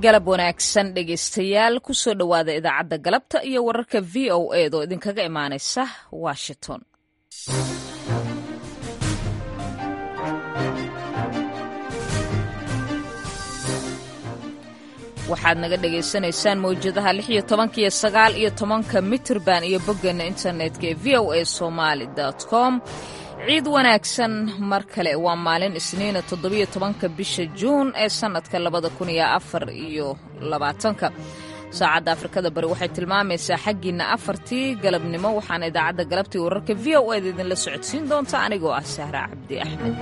galab wanaagsan dhegaystayaal kusoo dhowaada idaacadda galabta iyo wararka v o eed oo idinkaga imaanaysa washington waxaad naga dhagaysanaysaan mawjadaha lix iyo tobanka iyo sagaal iyo tobanka mitrband iyo boggeena internetka ee v o a somaali com ciid wanaagsan mar kale waa maalin isniina toddobiyo tobanka bisha juun ee sannadka labada kun iyo afar iyo labaatanka saacadda afrikada bari waxay tilmaamaysaa xaggiinna afartii galabnimo waxaana idaacadda galabtii wararka v o eda idinla socodsiin doonta anigoo ah sahra cabdi axmed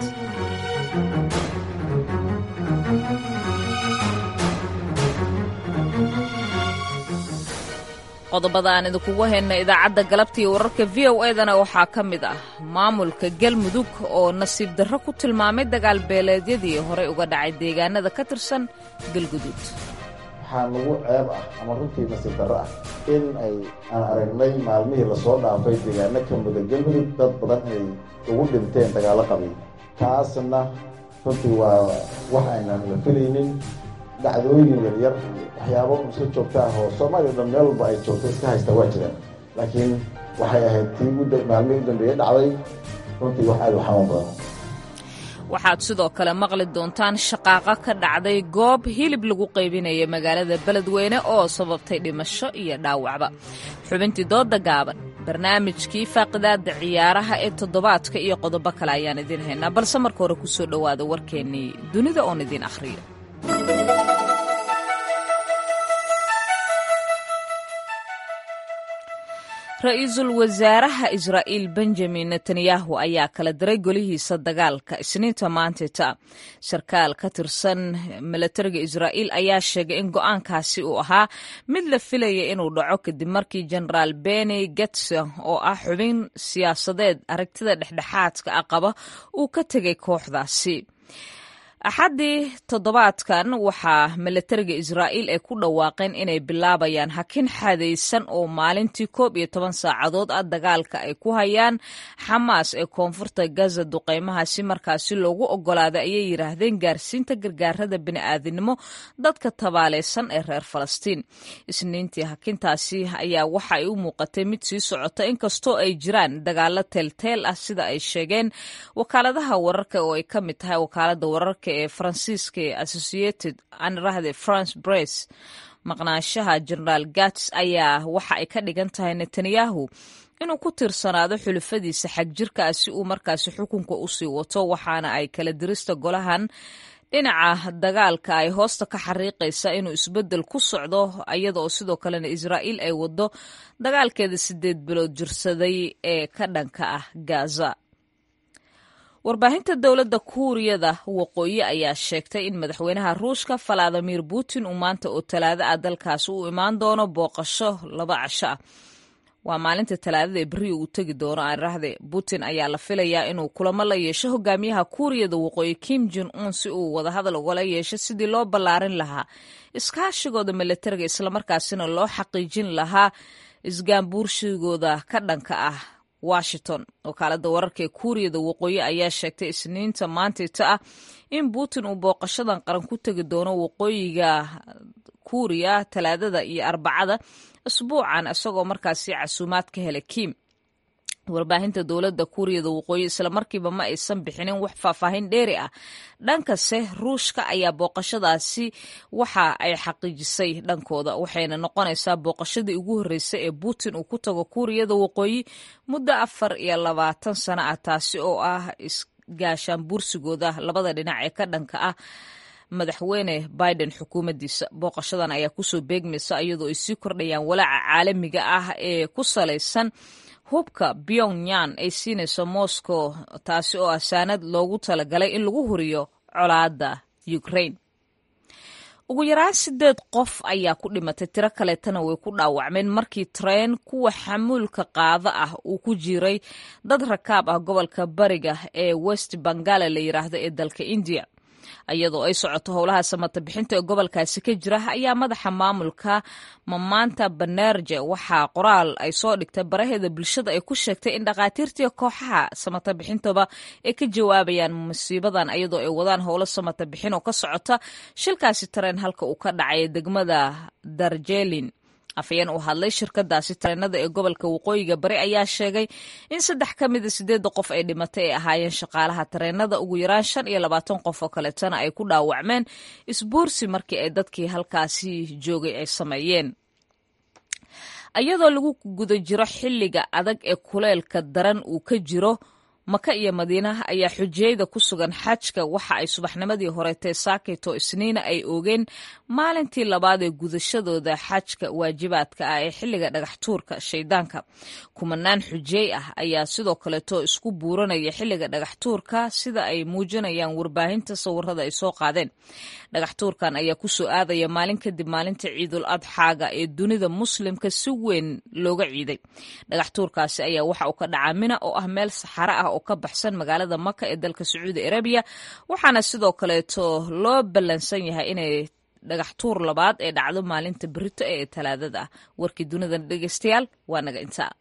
qodobada aan idinkugu hayna idaacadda galabta iyo wararka v o edana waxaa ka mid ah maamulka galmudug oo nasiib darro ku tilmaamay dagaal beeleedyadii horey uga dhacay deegaanada ka tirsan galguduud waxaa nagu ceeb ah ama runtii nasiib darro ah in ay aan aragnay maalmihii lasoo dhaafay deegaano ka muda galmudug dad badan inay ugu dhinteen dagaallo qabiil taasna runtii waa wax aynaan la filaynin dhacdooyin yaryar waxyaabo iska joogta ah oo soomaaliya dhan meel walba ay joogto iska haysta waa jiraan laakiin waxay ahayd tii maalmihii u dambeeyey dhacday runtii wax aad u xanuun badan waxaad sidoo kale maqli doontaan shaqaaqo ka dhacday goob hilib lagu qaybinaya magaalada beledweyne oo sababtay dhimasho iyo dhaawacba xubintii dooda gaaban barnaamijkii faaqidaada ciyaaraha ee toddobaadka iyo qodobo kale ayaan idiin haynaa balse marka hore kusoo dhowaada warkeennii dunida oon idiin akhriyo ra-iisul wasaaraha israa'iil benjamin netanyahu ayaa kala diray golihiisa dagaalka isniinta maantita sarkaal ka tirsan milatariga israa'iil ayaa sheegay in go'aankaasi uu ahaa mid la filaya inuu dhaco kadib markii jenaraal beni getse oo ah xubin siyaasadeed aragtida dhexdhexaadka ah qaba uu ka tegay kooxdaasi axaddii toddobaadkan waxaa milatariga israa'iil ay ku dhawaaqeen inay bilaabayaan hakin xadaysan oo maalintii koob iyo toban saacadood ah dagaalka ay ku hayaan xamaas ee koonfurta gaza duqeymahaasi markaasi loogu oggolaaday ayay yidhaahdeen gaarsiinta gargaarada bini'aadinimo dadka tabaaleysan ee reer falastiin isniintii hakintaasi ayaa waxa ay u muuqatay mid sii socota inkastoo ay jiraan dagaalo teelteel ah sida ay sheegeen wakaaladaha wararka oo ay ka mid tahay wakaalada wararka ee faransiiska ee associated anrahde france bress maqnaanshaha generaal gats ayaa waxa ay ka dhigan tahay netanyahu inuu ku tiirsanaado xulufadiisa xagjirkaa si uu markaasi xukunka usii wato waxaana ay kala dirista golahan dhinaca dagaalka ay hoosta ka xariiqaysa inuu isbeddel ku socdo iyada oo sidoo kalena israa'iil ay waddo dagaalkeeda sideed bilood jirsaday ee ka dhanka ah gaza warbaahinta dowladda kuuriyada waqooyi ayaa sheegtay in madaxweynaha ruushka valadimir putin uu maanta oo talaado ah dalkaasi u imaan doono booqasho laba casho ah waa maalinta talaadada ee beriga uu tegi doono aanrahde putin ayaa la filayaa inuu kulamo la yeesho hogaamiyaha kuuriyada waqooyi kim jon un si uu wadahadal ugala yeesho sidii loo ballaarin lahaa iskaashigooda milatariga islamarkaasina loo xaqiijin lahaa isgaambuurshigooda ka dhanka ah washington wakaalada wararka ee kuuriyada waqooyi ayaa sheegtay isniinta maantayta ah in putin uu booqashadan qaran ku tegi doono waqooyiga kuuriya talaadada iyo arbacada isbuucan isagoo markaasi casuumaad ka helay kim warbaahinta dowladda kuuriyada waqooyi islamarkiiba ma aysan bixinin wax faahfaahin dheeri ah dhankase ruushka ayaa booqashadaasi waxa ay xaqiijisay dhankooda waxayna noqonaysaa booqashadii ugu horreysay ee putin uu ku tago kuuriyada waqooyi muddo afar iyo labaatan sano ah taasi oo ah isgaashaan buursigooda labada dhinac ee ka dhanka ah madaxweyne biden xukuumaddiisa booqashadan ayaa kusoo beegmaysa iyadoo ay sii kordhayaan walaaca caalamiga ah ee ku salaysan hubka pyongyang ay siinayso moscow taasi oo ah saanad loogu talagalay in lagu huriyo colaadda ukraine ugu yaraan sideed qof ayaa ku dhimatay tiro kaleetana way ku dhaawacmeen markii tareen kuwa xamuulka qaada ah uu ku jiray dad rakaab ah gobolka bariga ee west bangala la yiraahdo ee dalka indiya iyadoo ay socoto howlaha samata bixinta ee gobolkaasi ka jira ayaa madaxa maamulka mamaanta banerje waxaa qoraal ay soo dhigtay baraheeda bulshada ay ku sheegtay in dhakhaatiirtii kooxaha samata bixintaba ay ka jawaabayaan musiibadan iyadoo ay wadaan howlo samata bixin oo ka socota shilkaasi tareen halka uu ka dhacay degmada darjelin afayeen u hadlay shirkadaasi tareenada ee gobolka waqooyiga bari ayaa sheegay in saddex ka mida sideedda qof ay dhimatay ay ahaayeen shaqaalaha tareenada ugu yaraan shan iyo labaatan qof oo kaleetana ay ku dhaawacmeen isbuursi markii ay dadkii halkaasi joogay ay sameeyeen iyadoo lagu guda jiro xilliga adag ee kuleelka daran uu ka jiro maka iyo madiinaha ayaa xujiyeyda ku sugan xajka waxa ay subaxnimadii horetee saakayto isniina ay oogeen maalintii labaad ee gudashadooda xajka waajibaadka ah ee xilliga dhagaxtuurka shaydaanka kumanaan xujiyey ah ayaa sidoo kaleeto isku buuranaya xilliga dhagaxtuurka sida ay muujinayaan warbaahinta sawirada ay soo qaadeen dhagaxtuurkan ayaa kusoo aadaya maalin kadib maalinta ciidul adxaaga ee dunida muslimka si weyn looga ciiday dhagaxtuurkaasi ayaa waxa uu ka dhacaa mina oo ah meel saxaro ah oo ka baxsan magaalada maka ee dalka sacuudi arabiya waxaana sidoo kaleeto loo ballansan yahay inay dhagax tuur labaad ee dhacdo maalinta berito ee talaadada ah warkii dunida dhegeystayaal waa naga intaa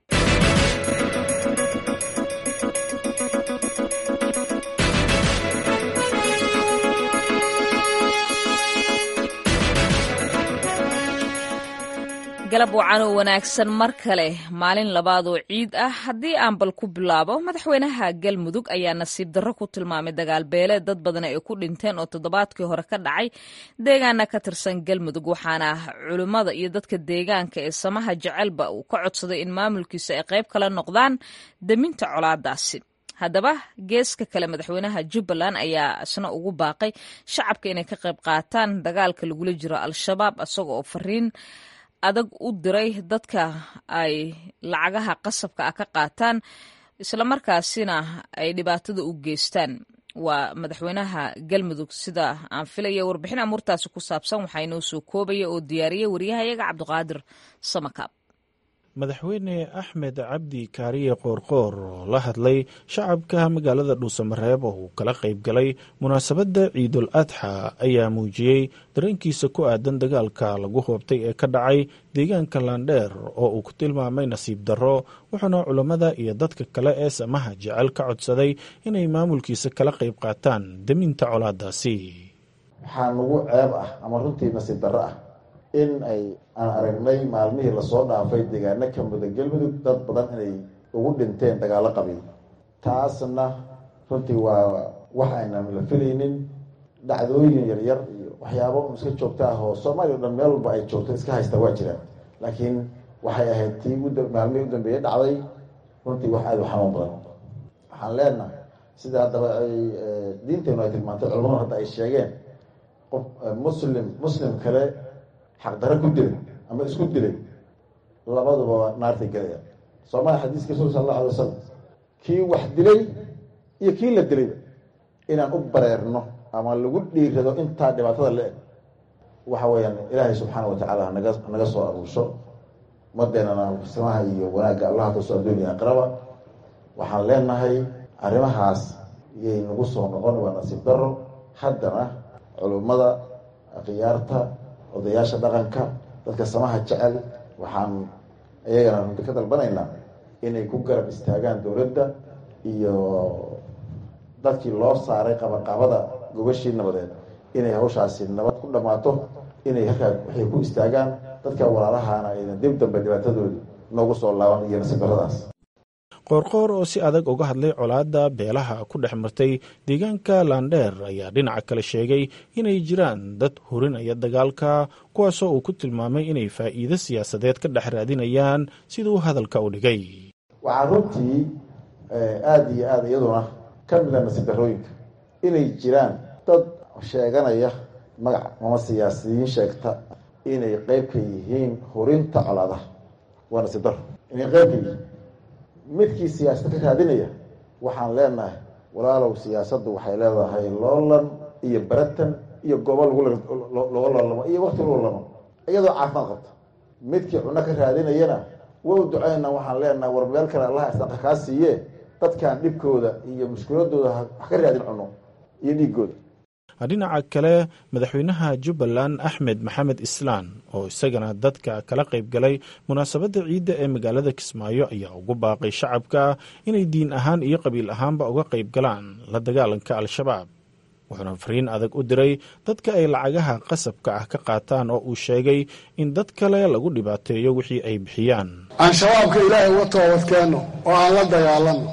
galab wacan oo wanaagsan mar kale maalin labaad oo ciid ah haddii aan bal ku bilaabo madaxweynaha galmudug ayaa nasiib darro ku tilmaamay dagaal beeleed dad badan ay ku dhinteen oo toddobaadkii hore ka dhacay deegaana ka tirsan galmudug waxaana culimmada iyo dadka deegaanka ee samaha jecelba uu ka codsaday in maamulkiisa ay qayb kala noqdaan deminta colaadaasi haddaba geeska kale madaxweynaha jubbaland ayaa isna ugu baaqay shacabka inay ka qayb qaataan dagaalka lagula jiro al-shabaab isaga oo fariin adag u diray dadka ay lacagaha qasabka ah ka qaataan islamarkaasina ay dhibaatada u geystaan waa madaxweynaha galmudug sida aan filaya warbixin amuurtaasi ku saabsan waxaa inoo soo koobaya oo diyaariyay waryahayaga cabdiqaadir samakaab madaxweyne axmed cabdi kaariye qoorqoor oo la hadlay shacabka magaalada dhuusamareeb oo uu kala qayb galay munaasabadda ciidul adxa ayaa muujiyey dareenkiisa ku aadan dagaalka lagu hoobtay ee ka dhacay deegaanka laandheer oo uu ku tilmaamay nasiib darro wuxuuna culammada iyo dadka kale ee samaha jecel ka codsaday inay maamulkiisa kala qayb qaataan deminta colaadaasi waxaa nagu ceeb ah ama runtii nasiib darro ah in ay aan aragnay maalmihii lasoo dhaafay deegaano ka muda galmudug dad badan inay ugu dhinteen dagaallo qabiil taasna runtii waa wax aynan la filaynin dhacdooyin yaryar iyo waxyaabo iska joogta ah oo soomaaliya o dhan meel walba ay joogto iska haystaa waa jiraan laakiin waxay ahayd tii maalmihii u dambeeyey dhacday runtii wax aada u xanuun badan waxaan leenahay sida haddaba ay diinteenu ay tilmaantay culamadu hadda ay sheegeen qof muslim muslim kale xaqdaro ku dilay ama isku dilay labaduba naartay gelaya soomaaliya xadiiska rasul sal alla alay wasalam kii wax dilay iyo kii la dilayba inaan u bareerno ama lagu dhiirado intaa dhibaatada la eg waxa weeyaan ilaahay subxaana wa tacaala naga naga soo aruusho umadeenana samaha iyo wanaagga allaha kasoo adduuniya aqraba waxaan leenahay arrimahaas iyay nagu soo noqon waa nasiib daro haddana culummada khiyaarta odayaasha dhaqanka dadka samaha jecel waxaan iyagana runti ka dalbanaynaa inay ku garab istaagaan dowladda iyo dadkii loo saaray qabaqabada gobashii nabadeed inay hawshaasi nabad ku dhammaato inay halkaa waxay ku istaagaan dadka walaalahana ayna dib dambe dhibaatadoodi noogu soo laaban iyo nasiib daradaas qoorqoor oo si adag uga hadlay colaadda beelaha ku dhex martay deegaanka laandheer ayaa dhinaca kale sheegay inay jiraan dad hurinaya dagaalka kuwaasoo uu ku tilmaamay inay faa'iido siyaasadeed ka dhex raadinayaan siduu hadalka u dhigay waxaa runtii aada iyo aada iyaduna ka mida nasiib darooyinka inay jiraan dad sheeganaya magac ama siyaasiyiin sheegta inay qeyb ka yihiin hurinta colaadaha waa nasiib daro inay qeyb ka yihiin midkii siyaasada ka raadinaya waxaan leenahay walaalow siyaasaddu waxay leedahay loolan iyo baratan iyo goobo lagulaga loolamo iyo wakti lagu lamo iyadoo caafimaad qabta midkii cuno ka raadinayana wow duceyna waxaan leenahay war meel kale allaha isaqa kaa siiye dadkan dhibkooda iyo mushkiladooda wax ka raadin cuno iyo dhiigooda dhinaca kale madaxweynaha jubbaland axmed maxamed islaan oo isagana dadka kala qayb galay munaasabadda ciidda ee magaalada kismaayo ayaa ugu baaqay shacabka inay diin ahaan iyo qabiil ahaanba uga qayb galaan la dagaalanka al-shabaab wuxuuna fariin adag u diray dadka ay lacagaha qasabka ah ka qaataan oo uu sheegay in dad kale lagu dhibaateeyo wixii ay bixiyaan aan shabaabka ilaahay uga toobadkeenno oo aan la dagaalanno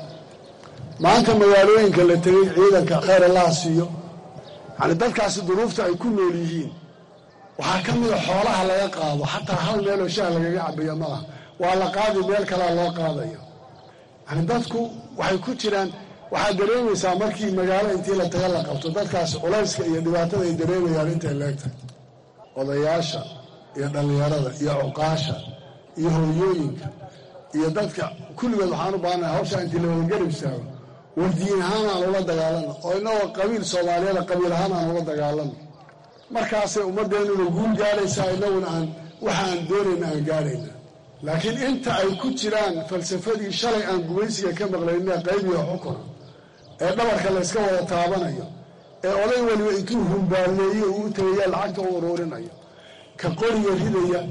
maanta magaalooyinka la tegey ciidanka khayr allaha siiyo yani dadkaasi duruufta ay ku nool yihiin waxaa ka mida xoolaha laga qaado xataa hal meeloo shaah lagaga cabayo malaha waa la qaadi meel kalea loo qaadayo yani dadku waxay ku jiraan waxaad dareemaysaa markii magaalo intii la taga la qabto dadkaasi culayska iyo dhibaatada ay dareemayaan intay leegtahay odayaasha iyo dhallinyarada iyo cuqaasha iyo hooyooyinka iyo dadka kulligood waxaan u baahannahay hawshaa intii la wadagarab istaago wardiin ahaan aan ula dagaalano oo inagoo qabiil soomaaliyada qabiil ahaan aan ula dagaalano markaasay ummaddeennuna guul gaaraysaa inaguna aan waxa aan doonayna aan gaarayna laakiin inta ay ku jiraan falsafadii shalay aan gumaysiga ka maqlayna qaybiga xukuna ee dhabarka layska wada taabanayo ee oday weliba intuu humbaalleeyo uu tegaya lacagta u uruurinayo ka qoriga ridaya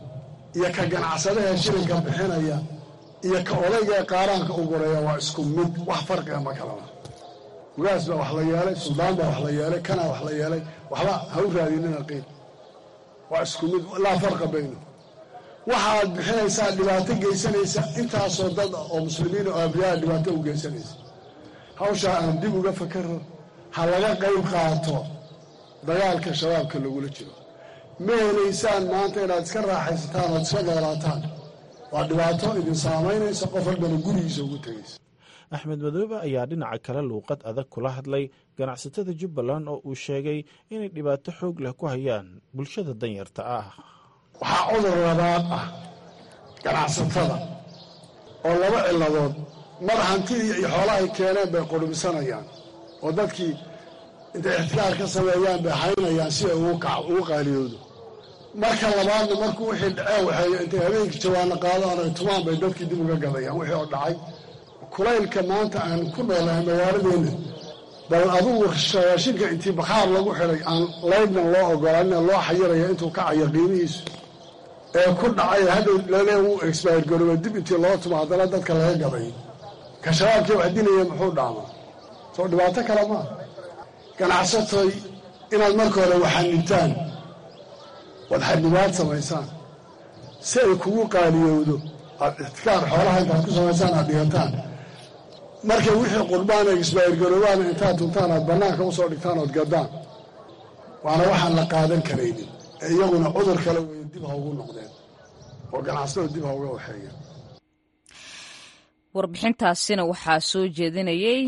iyo ka ganacsadaha shilinka bixinaya iyo ka odayga ee qaaraanka u guraya waa isku mid wax farqiga ma kalaba ugaas baa wax la yeelay suldaan baa wax la yeelay kanaa wax la yeelay waxba ha u raadinina qiil waa isku mid laa farqa bayno waxaad bixinaysaa dhibaato geysanaysa intaasoo dad oo muslimiin oo abriyaa dhibaato u geysanaysa hawshaa aan dib uga fakaro ha laga qayb qaato dagaalka shabaabka lagula jiro ma helaysaan maanta inaad iska raaxaysataan ood iska noolaataan waa dhibaato idin saamaynaysa qof walbana gurigiisa ugu tegaysa axmed madoobe ayaa dhinaca kale luuqad adag kula hadlay ganacsatada jubbaland oo uu sheegay inay dhibaato xoog leh ku hayaan bulshada danyarta ah waxaa cudur labaad ah ganacsatada oo laba ciladood mar hantidii iyo xoolahay keeneen bay qurbisanayaan oo dadkii intay ixtikaar ka sameeyaan bay haynayaan si ay ugu qaaliyoodo marka labaadna markuu wixii dhacee waxeey intay habeenkii jawaano qaadaan ay tumaan bay dadkii dib uga gadayaan wixii oo dhacay kulaylka maanta aan ku noolahay magaaladeenna bal adugu shayaashinka intii bakhaar lagu xidhay aan laydnan loo ogolaanina loo xayiraya intuu kacayo qiimihiisu ee ku dhacay hadhow lalee uu exbayr garooba dib intii loo tumo haddana dadka laga gaday ka shabaabkii wax dilaya muxuu dhaamaa soo dhibaato kale maa ganacsatoy inaad marka hore waxanibtaan waad xadnibaad samaysaan si ay kugu qaaliyowdo aad ixtikaar xoolaha intaad ku samaysaan aad dhigataan markay wixii qurbaan ay isbaayirgaroobaana intaad tuntaan aad bannaanka usoo dhigtaan ood gaddaan waana waxaan la qaadan karaynin ee iyaguna cudur kale weeye dib ha ugu noqdeen oo ganacsatada dib ha uga waxeeyeen warbixintaasina waxaa soo jeedinayay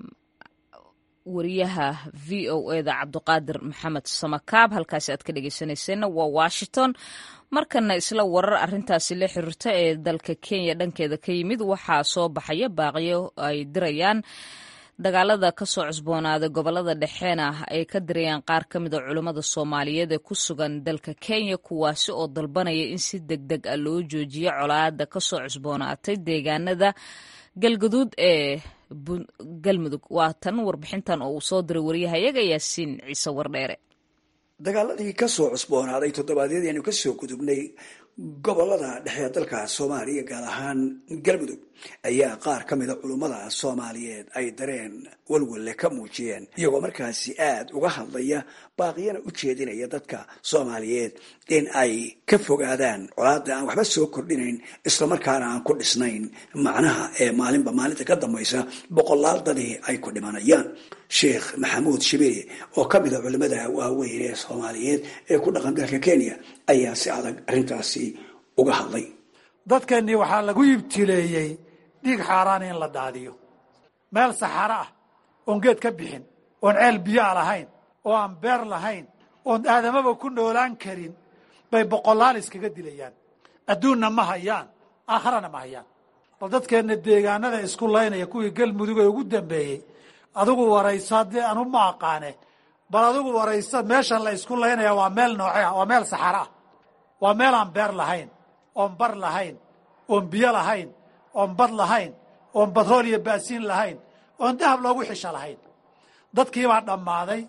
wariyaha v o eda cabdiqaadir maxamed samakaab halkaasi aad ka dhegeysanayseena waa washington markana isla warar arintaasi la xiriirta ee dalka kenya dhankeeda ka yimid waxaa soo baxaya baaqyo ay dirayaan dagaalada kasoo cusboonaaday gobolada dhexeena ay ka dirayaan qaar ka mid a culummada soomaaliyeed ee ku sugan dalka kenya kuwaasi oo dalbanaya in si deg deg ah loo joojiyo colaada kasoo cusboonaatay deegaanada galgaduud ee galmudug waa tan warbixintan oo uu soo diray waryahayaga yaasiin ciise wardheere dagaaladii ka soo cusboonaaday toddobaadyadii aynu ka soo gudubnay gobolada dhexe dalka soomaaliya gaar ahaan galmudug ayaa qaar ka mida culummada soomaaliyeed ay dareen walwalle ka muujiyeen iyagoo markaasi aad uga hadlaya baaqiyana u jeedinaya dadka soomaaliyeed in ay ka fogaadaan colaada aan waxba soo kordhinayn islamarkaana aan ku dhisnayn macnaha ee maalinba maalinta ka dambaysa boqolaal dadii ay ku dhimanayaan sheekh maxamuud shibiri oo ka mida culimada waaweyn ee soomaaliyeed ee ku dhaqan dalka kenya ayaa si adag arrintaasi uga hadlay dadkeennii waxaa lagu ibtileeyey dhiig xaaraan in la daadiyo meel saxaro ah oon geed ka bixin oon ceel biyoa lahayn oo aan beer lahayn oon aadamaba ku noolaan karin bay boqolaal iskaga dilayaan adduunna ma hayaan aakharana ma hayaan bal dadkeenna deegaanada isku laynaya kuwii galmudug ee ugu dambeeyey adigu warayso haddii anu ma aqaane bal adigu warayso meeshan la isku laynaya waa meel nooce ah waa meel saxaro ah waa meel aan beer lahayn oon bar lahayn oon biyo lahayn oon bad lahayn oon batrool iyo baasiin lahayn oon dahab loogu xisho lahayn dadkiibaa dhammaaday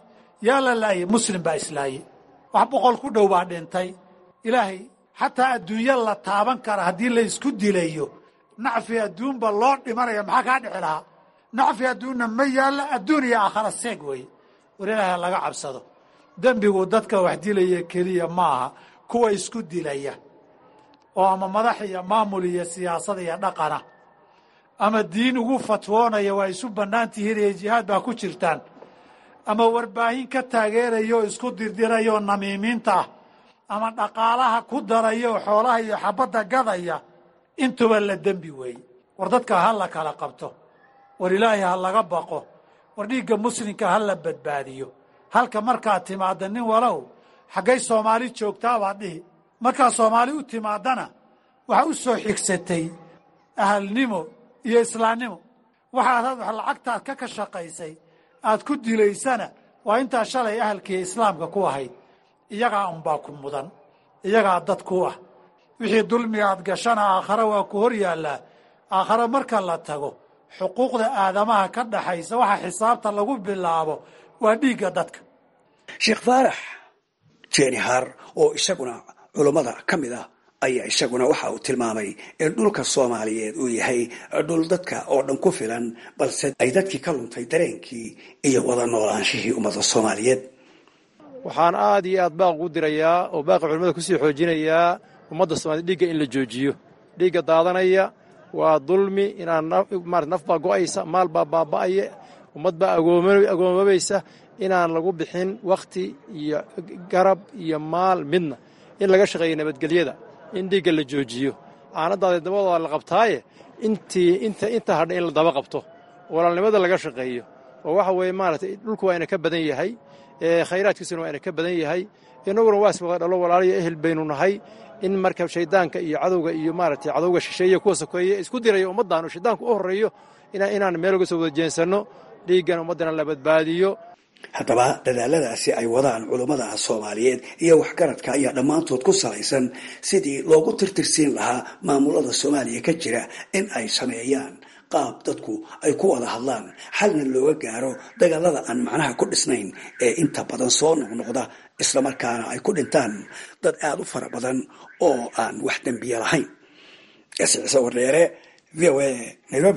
yaa la laayay muslim baa islaayey wax boqol ku dhow baa dhintay ilaahay xataa adduunyo la taaban kara haddii la isku dilayo nacfi adduunba loo dhimanaya maxaa kaa dhici lahaa nacfi adduunna ma yaalla adduun iyo aakhara seeg weeye war ilaahay laga cabsado dembigu dadka wax dilaya keliya maaha kuwa isku dilaya oo ama madax iyo maamul iyo siyaasad iyo dhaqana ama diin ugu fatwoonaya waa isu bannaan tihiin iyo jihaad baa ku jirtaan ama warbaahin ka taageeraya oo isku dirdiraya oo namiimiinta ah ama dhaqaalaha ku daraya oo xoolaha iyo xabadda gadaya intuba la dembi weeye war dadka ha la kala qabto war ilaahay ha laga baqo war dhiigga muslimka ha la badbaadiyo halka markaad timaadda nin walow xaggay soomaali joogtaa baad dhihi markaa soomaali u timaadana waxaa u soo xigsatay ahalnimo iyo islaamnimo waxaad had wax lacagtaad ka ka shaqaysay aad ku dilaysana waa intaa shalay ahalkiiyo islaamka ku ahayd iyagaa unbaa ku mudan iyagaa dad ku ah wixii dulmiga aad gashana aakhare waa ku hor yaallaa aakhare marka la tago xuquuqda aadamaha ka dhaxaysa waxa xisaabta lagu bilaabo waa dhiigga dadka sheekh faarax jenihar oo isaguna culummada ka mid ah ayaa isaguna waxa uu tilmaamay in dhulka soomaaliyeed uu yahay dhul dadka oo dhan ku filan balse ay dadkii ka luntay dareenkii iyo wada noolaanshihii ummadda soomaaliyeed waxaan aad iyo aad baaq ugu dirayaa oo baaqa culimmada kusii xoojinayaa ummadda soomaaliyed dhiigga in la joojiyo dhiigga daadanaya waa dulmi inaan marat naf baa go'aysa maal baa baaba'aya ummad baa agoomabaysa inaan lagu bixin wakhti iyo garab iyo maal midna in laga shaqeeyo nabadgelyada in dhiigga la joojiyo aanadaada dabadooda la qabtaaye intii inta inta hadha in la daba qabto walaalnimada laga shaqeeyo oo waxa weeye maaragtay dhulku waa ina ka badan yahay khayraadkiisuna waa ina ka badan yahay innaguna waa iswada dhalo walaalayo ehel baynu nahay in marka shaydaanka iyo cadowga iyo maaragtay cadowga shisheeye kuwa sokeeye isku diraya ummaddan oo shaydaanku u horreeyo inaan meel uga soo wada jeensanno dhiiggan ummaddana la badbaadiyo haddaba dadaaladaasi ay wadaan culummada soomaaliyeed iyo waxgaradka ayaa dhammaantood ku salaysan sidii loogu tirtirsiin lahaa maamulada soomaaliya ka jira in ay sameeyaan qaab dadku ay ku wada hadlaan xalna looga gaaro dagaalada aan macnaha ku dhisnayn ee inta badan soo noqnoqda islamarkaana ay ku dhintaan dad aada u fara badan oo aan wax dembiya lahayn ciise wardheere v o a nairobi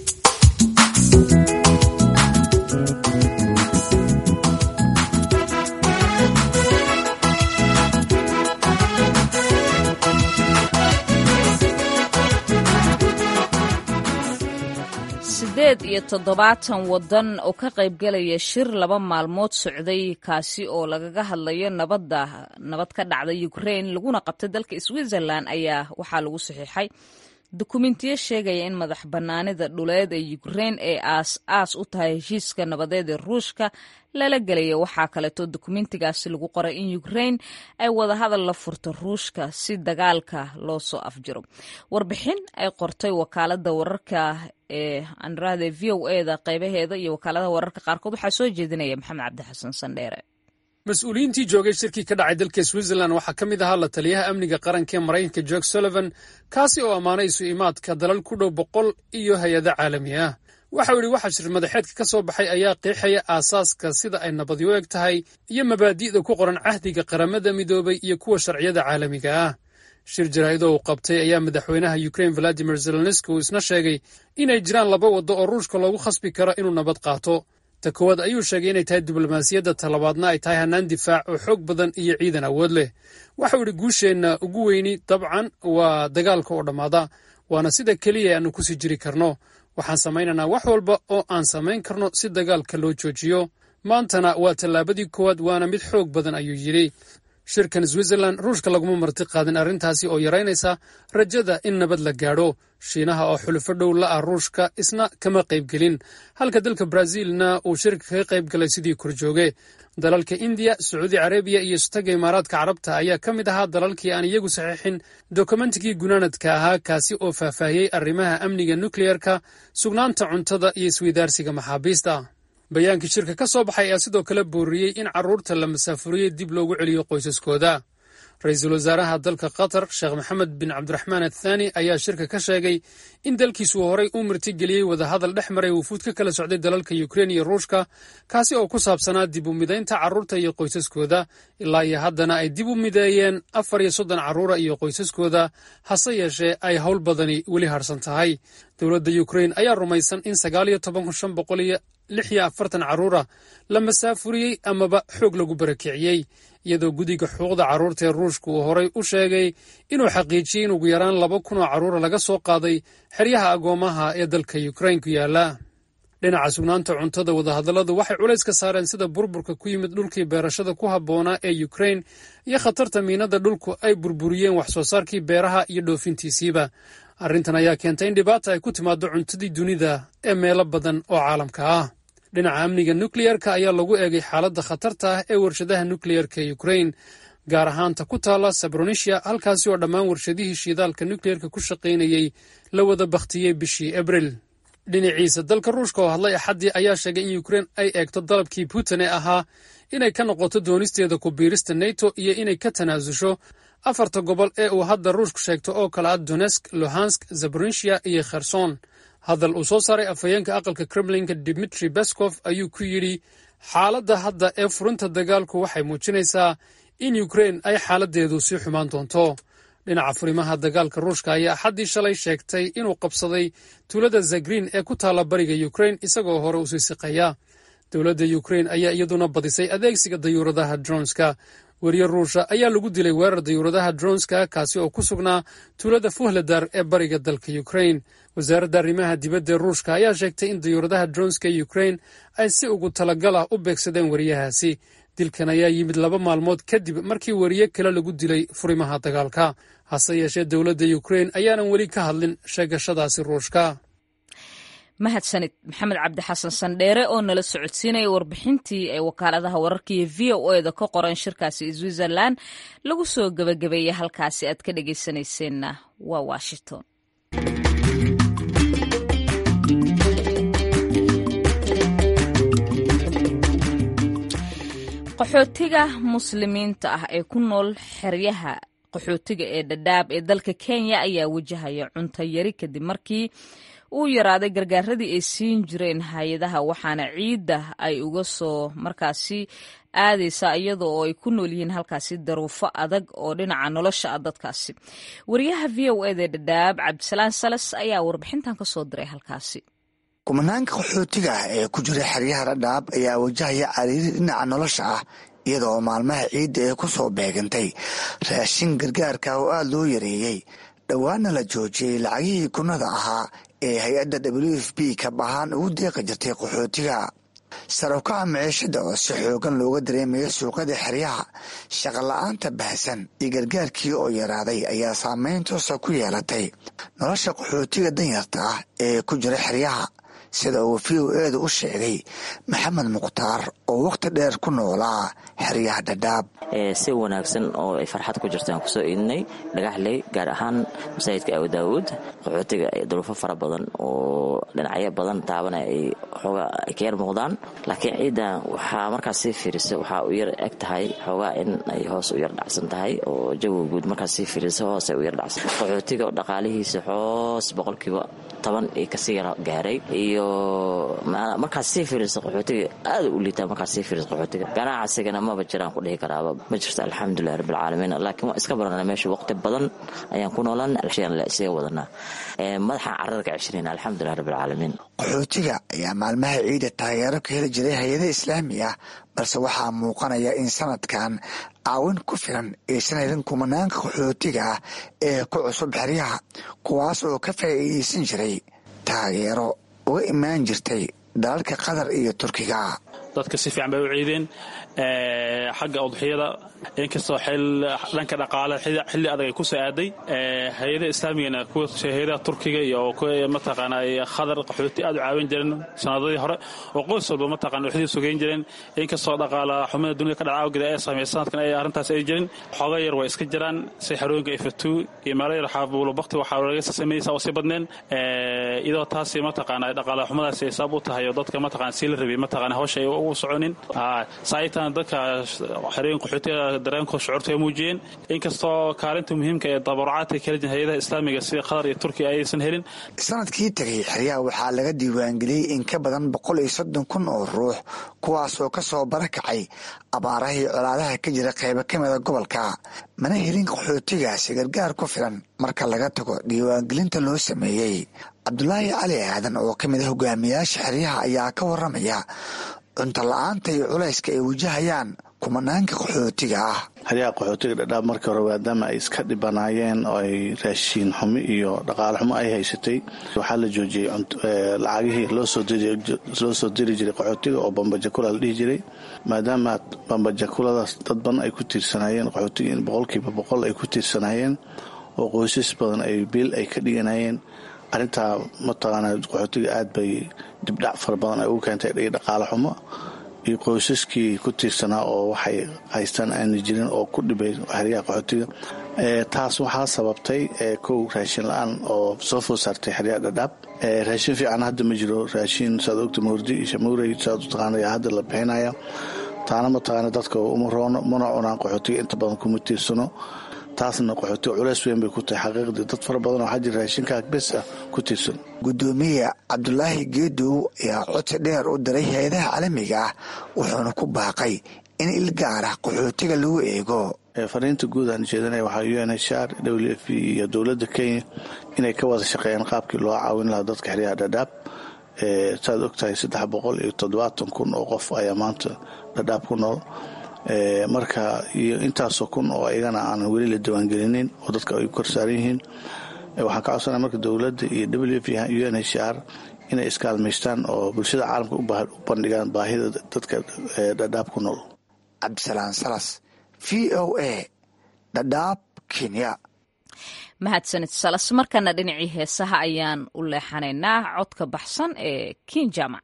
sideed iyo toddobaatan waddan oo ka qaybgalaya shir laba maalmood socday kaasi oo lagaga hadlayo nabadda nabad ka dhacda ukrain laguna qabtay dalka switzerland ayaa waxaa lagu saxiixay dukumentiyo sheegaya in madax bannaanida dhuleed ee ukrain ay aas aas u tahay heshiiska nabadeed ee ruushka lala gelaya waxaa kaleeto dukumentigaasi lagu qoray in ukrain ay wadahadal la furto ruushka si dagaalka loo soo afjiro warbixin ay qortay wakaalada wararka ee andrade v o eda qaybaheeda iyo wakaaladaha wararka qaarkood waxaa soo jeedinaya maxamed cabdi xasan sandheere mas-uuliyiintii joogay shirkii ka dhacay dalka switzerland waxaa ka mid ahaa la taliyaha amniga qaranka ee maraykanka jorge sullivan kaasi oo ammaanay isu imaadka dalal ku dhow boqol iyo hay-ado caalami ah waxau yidhi waxa shir madaxeedka ka soo baxay ayaa qeexaya aasaaska sida ay nabadi u eg tahay iyo mabaadi'da ku qoran cahdiga qaramada midoobay iyo kuwa sharciyada caalamiga ah shir jaraa'idoo uu qabtay ayaa madaxweynaha ukrain valadimir zelenski uu isna sheegay inay jiraan laba waddo oo ruushka loogu khasbi karo inuu nabad qaato ta koowaad ayuu sheegay inay tahay diblomaasiyadda talabaadna ay tahay hannaan difaac oo xoog badan iyo ciidan awood leh waxau idhi guusheenna ugu weyni dabcan waa dagaalka oo dhammaada waana sida keliya aanu kusii jiri karno waxaan samaynaynaa wax walba oo aan samayn karno si dagaalka loo joojiyo maantana waa tallaabadii koowaad waana mid xoog badan ayuu yidhi shirkan switzerland ruushka laguma marti qaadin arrintaasi oo yaraynaysa rajada in nabad la gaadho shiinaha oo xulufo dhow la ah ruushka isna kama qaybgelin halka dalka brazilna uu shirka kaga qayb galay sidii korjooge dalalka indiya sacuudi carabiya iyo istaga imaaraadka carabta ayaa ka mid ahaa dalalkii aan iyagu saxiixin dokumentigii gunaanadka ahaa kaasi oo faahfaahiyey arrimaha amniga nukleyerka sugnaanta cuntada iyo isweydaarsiga maxaabiista bayaankii shirka ka soo baxay ayaa sidoo kale booriyey in carruurta la masaafuriyey dib loogu celiyo qoysaskooda ra-iisul wasaaraha dalka qatar sheekh maxamed bin cabdiraxmaan athaani ayaa shirka ka sheegay in dalkiisu horey u martigeliyey wadahadal dhex maray wufuud ka kala socday dalalka yukrein iyo ruushka kaasi oo ku saabsanaa dib u midaynta carruurta iyo qoysaskooda ilaa iyo haddana ay dib u mideeyeen afar iyo soddon carruura iyo qoysaskooda hase yeeshee ay howl badani weli harsan tahay dowladda yukrein ayaa rumaysan in sagaal iyo toban kun shan boqol iyo lix iyo afartan carruura la masaafuriyey amaba xoog lagu barakiciyey iyadoo guddiga xuquuqda carruurta ee ruushka uu horay u sheegay inuu xaqiijiyey in ugu yaraan laba kun oo carruura laga soo qaaday xeryaha agoomaha ee dalka yukrain ku yaala dhinaca sugnaanta cuntada wadahadalladu waxay culays ka saareen sida burburka ku yimid dhulkii beerashada ku habboonaa ee yukrain iyo khatarta miinada dhulku ay burburiyeen wax soo saarkii beeraha iyo dhoofintiisiiba arrintan ayaa keentay in dhibaata ay ku timaaddo cuntadii dunida ee meelo badan oo caalamka ah dhinaca amniga nukleyerka ayaa lagu eegay xaaladda khatarta ah ee warshadaha nukleyerka ee yukrain gaar ahaanta ku taalla sabronisia halkaasi oo dhammaan warshadihii shiidaalka nukleyerka ku shaqaynayey la wada bakhtiyey bishii abril dhinaciisa dalka ruushka oo hadlay axaddii ayaa sheegay in yukrain ay eegto dalabkii putin ee ahaa inay ka noqoto doonisteeda ku biirista neto iyo inay ka tanaasusho afarta gobol ee uu hadda ruushku sheegto oo kale ah donesk luhansk zabronisia iyo kherson hadal uu soo saaray afhayeenka aqalka kremlinka dimitri beskov ayuu ku yidhi xaaladda hadda ee furinta dagaalku waxay muujinaysaa in yukrain ay xaaladdeedu sii xumaan doonto dhinaca furimaha dagaalka ruushka ayaa axaddii shalay sheegtay inuu qabsaday tuulada zagrin ee ku taalla bariga yukrain isagoo hore u sii siqaya dowladda yukrain ayaa iyaduna badisay adeegsiga dayuuradaha dronska weriye ruusha ayaa lagu dilay weerar dayuuradaha dronska kaasi oo ku sugnaa tuulada fuhladar ee bariga dalka yukrain wasaaradda arrimaha dibadda ee ruushka ayaa sheegtay in dayuuradaha dronska ee yukrain ay si ugu talagal ah u beegsadeen weriyahaasi dilkan ayaa yimid laba maalmood kadib markii weriye kale lagu dilay furimaha dagaalka hase yeeshee dowladda yukrain ayaanan weli ka hadlin sheegashadaasi ruushka mahadsanid maxamed cabdi xasan sandheere oo nala socodsiinaya warbixintii ay wakaaladaha wararka iyo v o eda ka qoran shirkaasi switzerland lagu soo gebagabeeyey halkaasi aad ka dhegeysanayseena waa washington qaxootiga muslimiinta ah ee ku nool xeryaha qaxootiga ee dhadhaab ee dalka kenya ayaa wajahaya cunto yari kadib markii uu yaraaday gargaaradii ay siin jireen hay-adaha waxaana ciidda ay uga soo markaasi aadaysaa iyada oo ay ku nool yihiin halkaasi daruufo adag oo dhinaca nolosha ah dadkaasi wariyaha v o eda dhadhaab cabdisalaan salas ayaa warbixintan ka soo diray halkaasi kumanaanka qaxootiga ah ee ku jira xeryaha dhadhaab ayaa wajahaya cariiri dhinaca nolosha ah iyadoo maalmaha ciidda ee ku soo beegantay raashin gargaarka oo aada loo yareeyey dhowaana la joojiyey lacagihii kunada ahaa ee hay-adda w f b kab ahaan ugu deeqi jirtay qaxootiga sarowkaca maciishada oo si xoogan looga dareemayo suuqyada xeryaha shaqola-aanta baahsan iyo gargaarkii oo yaraaday ayaa saameyn toosa ku yeelatay nolosha qaxootiga danyarta ah ee ku jira xeryaha sida uu v o eeda u sheegay maxamed mukhtaar oo wakhti dheer ku noolaa xeryaha dhadhaab si wanaagsan oo ay farxad ku jirtaan kusoo iidinay dhagaxley gaar ahaan masaajidka abu daawuud qaxootiga duruufo fara badan oo dhinacyo badan taabana ay xoogaa ay ka yar muuqdaan laakiin ciiddan waxaa markaas sii fiirisa waxaa u yar eg tahay xoogaa in ay hoos u yar dhacsan tahay oo jawiga guud markaas sii fiirisa hoos ay u yar dhacsan qaxootiga dhaqaalihiisa hoos boqolkiiba toban ay kasii yar gaaray iyo markaas sii fiirisa qaxootiga aada u liitaa markaas sii fiirisa qaxootiga ganacsigana maba jiraan ku dhihi karaaba ma jirto alxamdulilah rabbilcaalamiin laakiin waan iska barana meesha waqti badan ayaan ku noolaan isaga wadanaa madaxaan carada ka ceshirayna alxamdulilah rabbilcaalamiin qaxootiga ayaa maalmaha ciida taageero ka heli jiray hay-ada islaami ah balse waxaa muuqanaya in sanadkan caawin ku filan aysan helin kumanaanka qaxootiga ah ee ku cusub xeryaha kuwaas oo ka faa'iidaysan jiray taageero uga imaan jirtay dalalka qatar iyo turkiga dadka si fiican bay u ciideen xagga udxiyada inkastoo dhanka dhaqaale xilli adag ay ku soo aaday hay-ada islaamigana kuwa hay-adaha turkiga iyo mataqaana khadar qaxooti aad u caawin jireen sanadadii hore oo qoys walba mataqana waxdii sugeyn jireen inkastoo dhaqaala xumada dunida ka dhaca awgeeda ay saameysa sanadkan ay arrintaas ay jirin xooga yar way iska jiraan si xerooyinka ifatuu iyo meelo yar xaabuulo bakti waxaa laga sameeyeysa oo sii badneen iyadoo taasi mataqaana dhaqaala xumadaasi ay sabab u tahay oo dadka mataqana sii la rabay mataqana hawsha ay ugu soconin saaitan dadka xerooyin qaxootiga dareenkooda shucuurta ay muujiyeen inkastoo kaalinta muhiimka ee dabarucaadka kala jin hay-adaha islaamiga sida qatar iyo turkiya aysan helin sanadkii tegay xeryaha waxaa laga diiwaangeliyey in ka badan boqol iyo soddon kun oo ruux kuwaasoo ka soo barakacay abaarahii colaadaha ka jira qaybo ka mida gobolka mana helin qaxootigaasi gargaar ku filan marka laga tago diiwaangelinta loo sameeyey cabdulaahi cali aadan oo ka mid a hogaamiyaasha xeryaha ayaa ka waramaya cunto la-aanta iyo culayska ay wajahayaan kumanaanka qaxootiga ah xeryaha qaxootiga dhadhaab markii hore maadaama ay iska dhibanaayeen oo ay raashiin xumi iyo dhaqaale xumo ay haysatay waxaa la joojiyey lacagihii loo soo diri jiray qaxootiga oo bambajakula la dhihi jiray maadaama bambajakuladaas dad badan ay ku tiirsanaayeen qaxootiga in boqolkiiba boqol ay ku tiirsanaayeen oo qoysas badan ay biil ay ka dhiganayeen arrintaa mataqaana qaxootiga aad bay dibdhac fara badan ay ugu keentay iyo dhaqaale xumo iyo qoysaskii ku tiirsanaa oo waxay haystaan aana jirin oo ku dhibay xeryaha qaxootiga taas waxaa sababtay kow raashin la-aan oo soo food saartay xeryaha dhadhaab raashin fiican hadda ma jiro raashin saad ogta mawrdi iyo shamuurey saad u taqaana hadda la bixinaya taana mataqaana dadka uma roono mana cunaan qaxootiga inta badan kuma tiirsano taasna qaxootiga culeys weyn bay ku tahay xaqiiqdii dad fara badan waxaa jira raashinkaa bes ah ku tiirsan gudoomiye cabdulaahi geedow ayaa codsi dheer u diray hay-adaha caalamiga ah wuxuuna ku baaqay in il gaar ah qaxootiga lagu eego fariinta guud aan jeedanaya waxaa u n h r w f iyo dowladda kenya inay ka wada shaqeeyaan qaabkii loo caawin lahaa dadka xeryaha dhadhaab saad ogtahay saddex boqol iyo toddobaatan kun oo qof ayaa maanta dhadhaab ku nool marka iyo intaasoo kun oo iyagana aanan weli la diiwaangelinin oo dadka ay korsaaran yihiin waxaan ka codsanaya marka dowladda iyo w f u n h r inay iskaalmaystaan oo bulshada caalamka u bandhigaan baahida dadka dhadhaab ku nool cabdisalaan salas v o a dhadhaab kenya mahadsanid salas markana dhinacii heesaha ayaan u leexanaynaa codka baxsan ee kinjama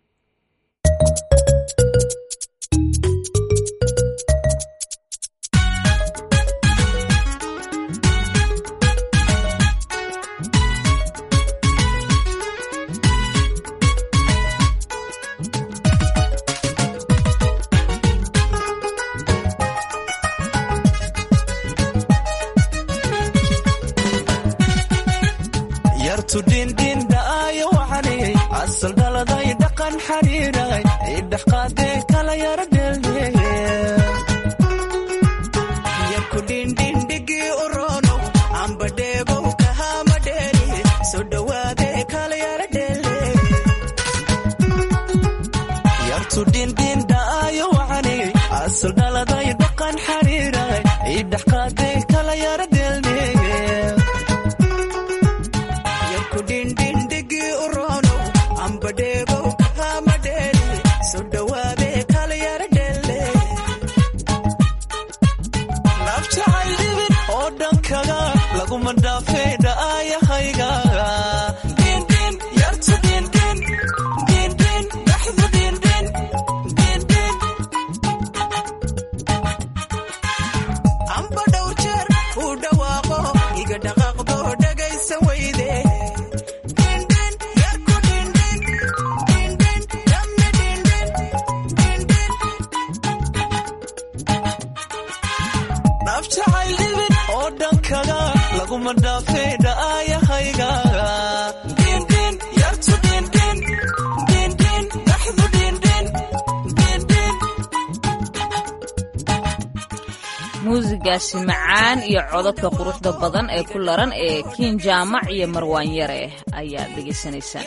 tudhindhindhaayo waxaniyey asal dhaladay dhaqan xidhiidhay idhex qaadee kala yara dheeldheeyarkudhindhindhigii u roonow amba dheebow kahama dheeri soo dhowaadee kala yara dheeldheey yartudhindhindhaayo waxaniyey asal dhaladay dhaqan xidhiidhay idhex qaadee kala yara dheeldheeye nafjacayibin oo dhankaga laguma dhaafee dha'ayahayga dindin yartu dindin dindin dhaxdu dindin dindin amba dhow jeer uu dhawaaqo iga dhaqaaqdo dhagaysa weyde nafjacaylibin oo dhankaga laguma dhaafee dha'ayahayga dindin yartu dindin dindin dhaxdu dindin dindin muusigaasi macaan iyo codadka quruxda badan ee ku laran ee kiin jaamac iyo marwaan yare ayaad dhegaysanaysaan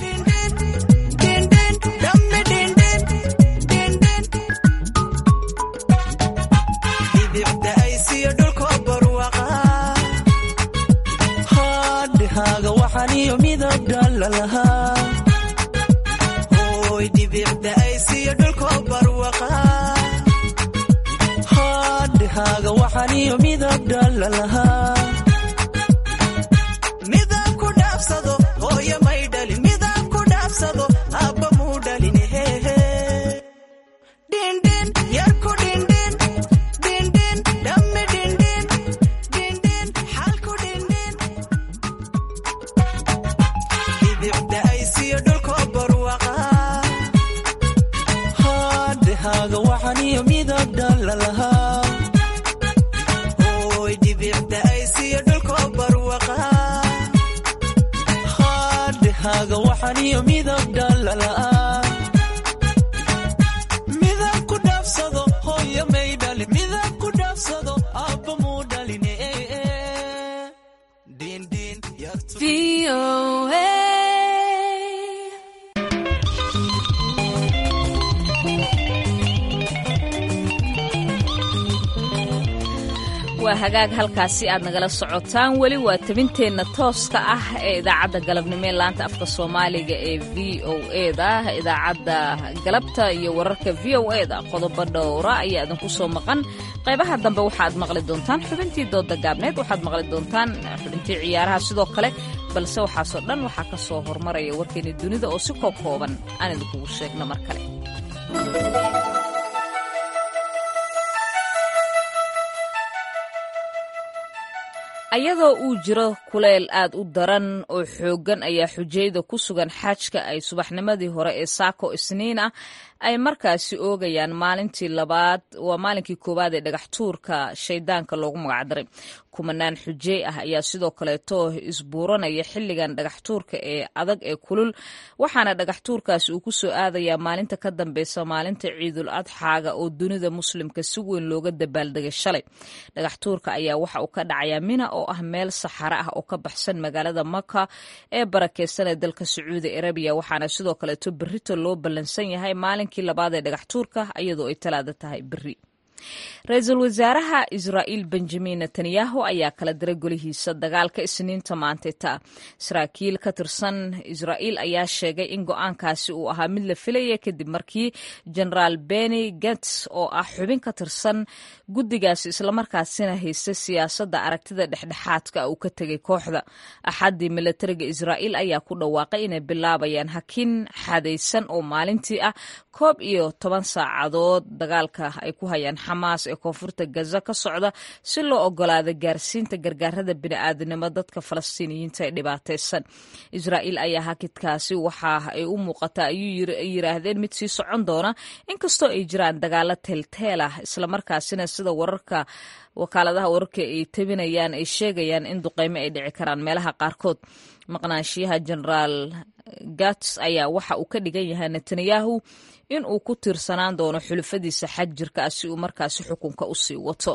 hadhahaaga waxaniyo midab dhalalahaa hooy dhibicda aysiyo dhulkoo barwaqa hadhahaaga waxaniyo midab dhalalahaa midab ku dhaafsado hooyo may dhalin midab ku dhaafsado abba muu dhalin hehe dhindhin yarku dhindhin dhindhin dhammi dhindhin dhindhin xalku dhindhin dhibicda aysiyo dhulkoo barwaqa hadhahaaga waxaniyo midab dhalalahaa aniyo midab dhalala midab ku dhaafsado hooyo may dhalin midab ku dhaafsado abba muu dhalin Dindin, yartu- waa hagaag halkaasi aad nagala socotaan weli waa tabinteenna tooska ah ee idaacadda galabnimo ee laanta afka soomaaliga ee v o eda idaacadda galabta iyo wararka v o eda qodobo dhowra ayaa idinku soo maqan qaybaha dambe waxaaad maqli doontaan xubintii dooda gaabneed waxaad maqli doontaan xubintii ciyaaraha sidoo kale balse waxaasoo dhan waxaa ka soo hormaraya warkeeni dunida oo si koob kooban aan idinkugu sheegno mar kale ayadoo uu jiro kuleyl aad u daran oo xooggan ayaa xujayda ku sugan xaajka ay subaxnimadii hore ee saako isniin ah ay markaasi oogayaan maalintii labaad waa maalinkii koowaad ee dhagax tuurka shaydaanka loogu magacdaray kumanaan xujey ah ayaa sidoo kaleeto isbuuranaya xilligan dhagax tuurka ee adag ee kulul waxaana dhagax tuurkaasi uu ku soo aadayaa maalinta ka dambeysa maalinta ciidul adxaaga oo dunida muslimka si weyn looga dabaaldegay shalay dhagax tuurka ayaa waxa uu ka dhacayaa mina oo ah meel saxaro ah oo ka baxsan magaalada maka ee barakeysan ee dalka sacuudi arabiya waxaana sidoo kaleeto berrito loo ballansan yahay maalinkii labaad ee dhagax tuurka iyadoo ay talaada tahay berri ra-iisul wasaaraha israa'iil benjamin netanyahu ayaa kala diray golihiisa dagaalka isniinta maanteta saraakiil ka tirsan israa'iil ayaa sheegay in go-aankaasi uu ahaa mid la filaya kadib markii generaal beni gets oo ah xubin ka tirsan guddigaasi islamarkaasina haysta siyaasadda aragtida dhexdhexaadka uu ka tegay kooxda axaddii milatariga israa'iil ayaa ku dhawaaqay inay bilaabayaan hakin xadaysan oo maalintii ah koob iyo toban saacadood dagaalka ay ku hayaan xamaas ee koonfurta gaza ka socda si loo ogolaado gaarsiinta gargaarada bini'aadanimo dadka falastiiniyiinta ee dhibaataysan israa'iil ayaa hakidkaasi waxa ay u muuqataa ayuu yiraahdeen mid sii socon doona inkastoo ay jiraan dagaalo teelteel ah islamarkaasina sida wararka wakaaladaha wararka ay tabinayaan ay sheegayaan in duqeymo ay dhici karaan meelaha qaarkood maqnaanshiyaha generaal gats ayaa waxa uu ka dhigan yahay netanyahu in uu ku tiirsanaan doono xulufadiisa xaj jirka ah si uu markaasi xukunka u sii wato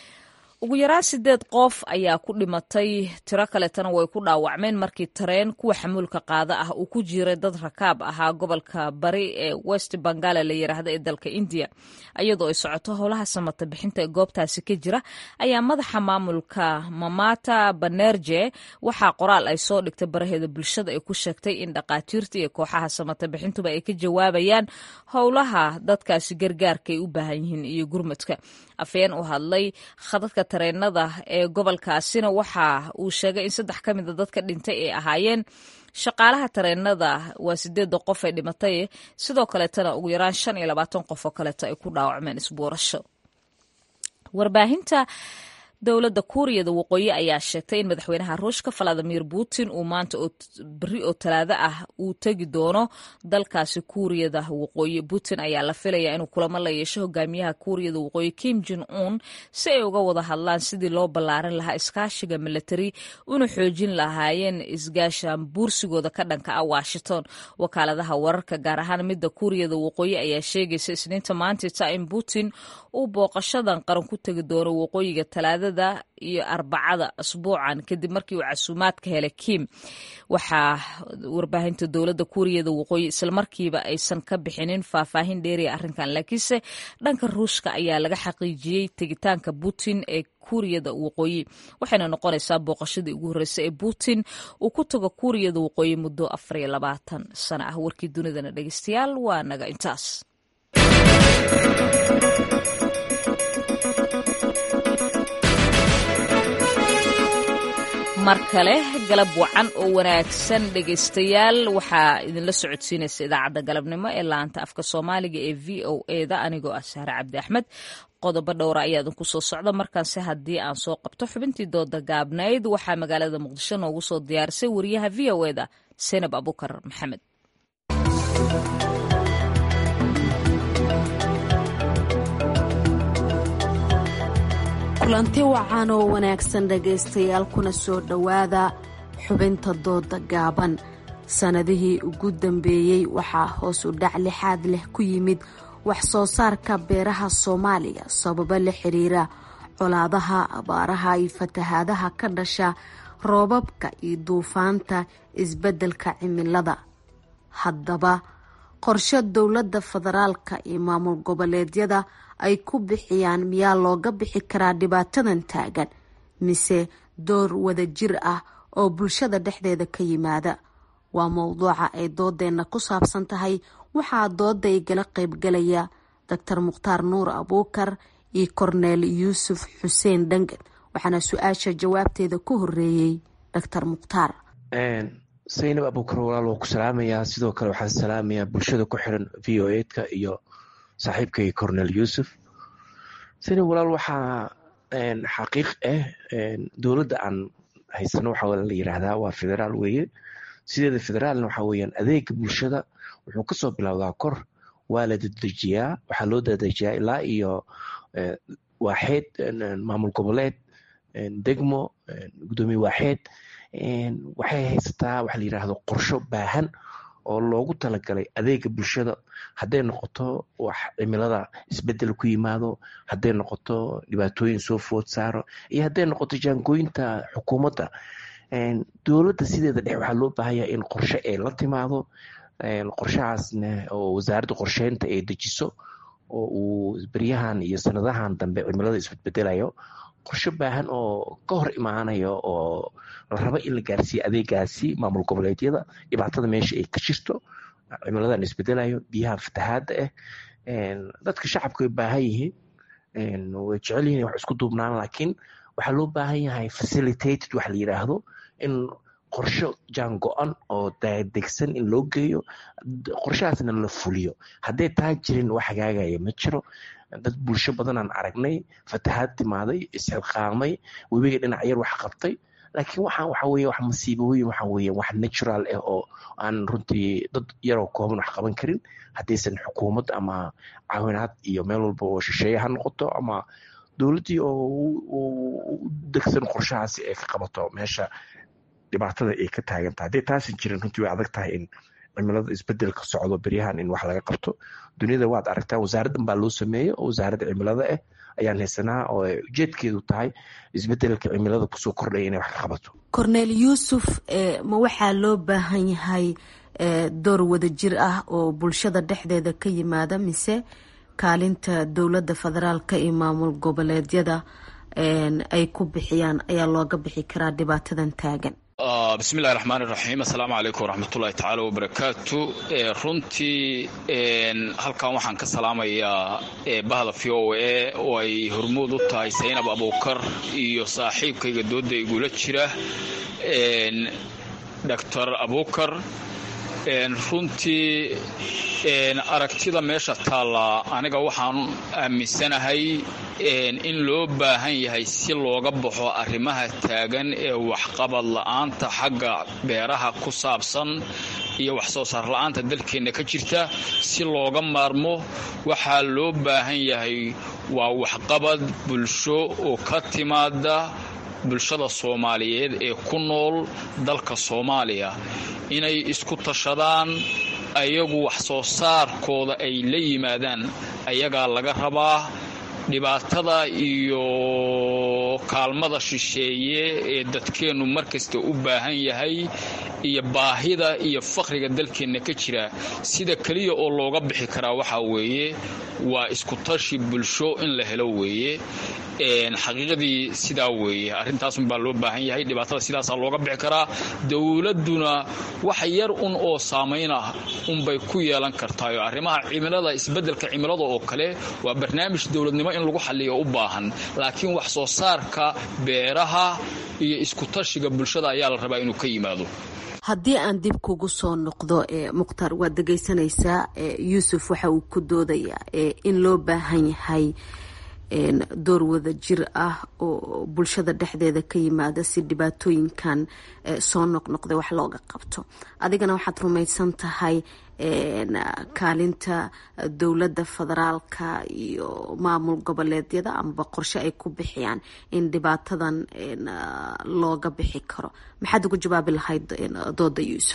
ugu yaraan sideed qof ayaa ku dhimatay tiro kaletana way ku dhaawacmeen markii tareen kuwa xamuulka qaada ah uu ku jiray dad rakaab ahaa gobolka bari ee west bangala la yiraahda ee dalka indiya iyadoo ay socoto howlaha samata bixinta ee goobtaasi ka jira ayaa madaxa maamulka mamata banerje waxaa qoraal ay soo dhigtay baraheeda bulshada ay ku sheegtay in dhaqaatiirta iyo kooxaha samata bixintuba ay ka jawaabayaan howlaha dadkaasi gargaarka ay u baahan yihiin iyo gurmadka afeen u hadlay khadadka tareenada ee gobolkaasina waxa uu sheegay in saddex ka mida dadka dhintay ay ahaayeen shaqaalaha tareenada waa sideeda qof ee dhimatay sidoo kaleetana ugu yaraan shan iyo labaatan qof oo kaleeto ay ku dhaawacmeen isbuurasho warbaahinta dowladda kuuriyada waqooyi ayaa sheegtay in madaxweynaha ruushka valadimir putin uu maanta beri oo talaado ah uu tegi doono dalkaasi kuuriyada waqooyi putin ayaa la filayaa inuu kulamo la yeesho hogaamiyaha kuuriyada waqooyi kim jon un si ay uga wada hadlaan sidii loo ballaarin lahaa iskaashiga milatari una xoojin lahaayeen isgaashaan buursigooda ka dhanka ah washington wakaaladaha wararka gaar ahaan midda kuuriyada waqooyi ayaa sheegaysa isniinta maantita in putin uu booqashadan qaran ku tegi doono waqooyiga talaada iyo arbacada asbuucan kadib markii uu casuumaad ka helay kim waxaa warbaahinta dowladda kuuriyada waqooyi islamarkiiba aysan ka bixinin faahfaahin dheeriya arrinkan laakiinse dhanka ruushka ayaa laga xaqiijiyey tegitaanka putin ee kuuriyada waqooyi waxayna noqonaysaa booqashadii ugu horreysay ee putin uu ku tago kuuriyada waqooyi muddo afar iyo labaatan sano ah warkii dunidana dhegeystayaal waa naga intaas mar kale galab wacan oo wanaagsan dhegaystayaal waxaa idinla socodsiinaysa idaacadda galabnimo ee laanta afka soomaaliga ee v o eda anigoo ah sahre cabdi axmed qodobo dhowra ayaa idinku soo socda markaanse haddii aan soo qabto xubintii dooda gaabnayd waxaa magaalada muqdisho noogu soo diyaarisay wariyaha v o eda senab abukar maxamed kulanti wacan oo wanaagsan dhegaystayaal kuna soo dhowaada xubinta dooda gaaban sanadihii ugu dambeeyey waxaa hoos u dhac lixaad leh ku yimid wax soo saarka beeraha soomaaliya sababo la xiriira colaadaha abaaraha iyo fatahaadaha ka dhasha roobabka iyo duufaanta isbeddelka cimilada haddaba qorshe dowladda federaalka iyo maamul goboleedyada ay ku bixiyaan miyaa looga bixi karaa dhibaatadan taagan mise door wadajir ah oo bulshada dhexdeeda ka yimaada waa mowduuca ay doodeenna ku saabsan tahay waxaa dooda igala qaybgalaya doctor mukhtaar nuur abuukar iyo korneel yuusuf xuseen dhangan waxaana su-aasha jawaabteeda ku horeeyey doctor mukhtaar saynab abuukar walaal waa ku salaamayaa sidoo kale waxaan salaamayaa bulshada ku xiran v o edka iyo saaxiibkay cornel yuusuf saynab walaal waxaa xaqiiq ah dowladda aan haysano waxaa la yiraahdaa waa federaal weeye sideeda federaalna waxaa weyaan adeega bulshada wuxuu kasoo bilowdaa kor waa la dadejiyaa waxaa loo dadejiyaa ilaa iyo waaxeed maamul goboleed degmo gudoomiye waaxeed waxay haysataa waxa la yiraahdo qorsho baahan oo loogu talagalay adeega bulshada hadday noqoto wax cimilada isbedel ku yimaado hadday noqoto dhibaatooyin soo food saaro iyo hadday noqoto jaangooyinta xukuumadda dowladda sideeda dhex waxaa loo baahanya in qorshe ay la timaado qorshahaasna oo wasaaradda qorsheynta ay dejiso oo uu beryahan iyo sanadahan dambe cimilada isbedbedelayo qorshe baahan oo ka hor imaanayo oo la rabo in la gaarsiiyo adeegaasi maamul goboleedyada dhibaatada meesha ay ka jirto cimiladan isbedelayo biyaha fatahaadda ah dadka shacabka way baahan yihiin way jecel yihin wax isku duubnaan laakiin waxaa loo baahan yahay facilitated waxa la yiraahdo in qorsho jaan go-an oo degsan in loo geeyo qorshahaasna la fuliyo hadday taa jirin wax hagaagaya ma jiro dad bulsho badanaan aragnay fatahaad timaaday isxilqaamay webiga dhinac yar wax qabtay laakiin waxaan waxa weye wax masiibooyin waxa weye wax natural ah oo aan runtii dad yaroo kooban wax qaban karin haddaysan xukuumad ama caawinaad iyo meel walba oo shisheeye ha noqoto ama dowladdii oo u degsan qorshahaasi ay ka qabato meesha dhibaatada ay ka taagan tahay hadday taasan jirin runtii way adag tahay in cimilada isbedelka socdo beryahan in wax laga qabto duniyada waad aragtaa wasaaraddan baa loo sameeyey oo wasaaradda cimilada ah ayaan haysanaa oo ujeedkeedu tahay isbedelka cimilada kusoo kordhaya inay wax ka qabato corneel yuusuf ma waxaa loo baahan yahay door wadajir ah oo bulshada dhexdeeda ka yimaada mise kaalinta dowladda federaalka iyo maamul goboleedyada ay ku bixiyaan ayaa looga bixi karaa dhibaatadan taagan bismillahi raxmaan iraxiim assalaamu calaykum waraxmatullahi tacaala wabarakaatu runtii halkan waxaan ka salaamayaa bahda v o a oo ay hormuud u tahay saynab abuukar iyo saaxiibkayga dooda igula jira doctor abuukar runtii aragtida meesha taalla aniga waxaan aaminsanahay in loo baahan yahay si looga baxo arrimaha taagan ee waxqabad la-aanta xagga beeraha ku saabsan iyo wax soo saar la-aanta dalkeenna ka jirta si looga maarmo waxaa loo baahan yahay waa waxqabad bulsho oo ka timaada bulshada soomaaliyeed ee ku nool dalka soomaaliya inay isku tashadaan ayagu wax soo saarkooda ay la yimaadaan ayagaa laga rabaa dhibaatada iyo kaalmada shisheeye ee dadkeennu markasta u baahan yahay iyo baahida iyo faqriga dalkeenna ka jira sida keliya oo looga bixi karaa waxaa weeye waa iskutashi bulsho in la helo weeye xaqiiqadii sidaa weeye arrintaasunbaa loo baahan yahay dhibaatada sidaasaa looga bixi karaa dowladduna wax yar un oo saamayn ah unbay ku yeelan kartaayo arrimaha cimilada isbeddelka cimilada oo kale waa barnaamij dowladnimo in lagu xalliyo u baahan laakiin wax soo saarka beeraha iyo iskutashiga bulshada ayaa la rabaa inuu ka yimaado haddii aan dib kugu soo noqdo mukhtaar waad dhegaysanaysaa yuusuf waxa uu ku doodayaa in loo baahan yahay door wada jir ah oo bulshada dhexdeeda ka yimaada si dhibaatooyinkan soo noqnoqday wax looga qabto adigana waxaad rumaysan tahay kaalinta dowladda federaalka iyo maamul goboleedyada amaba qorshe ay ku bixiyaan in dhibaatadan looga bixi karo maxaad ugu jawaabi lahayd dooda yuusuf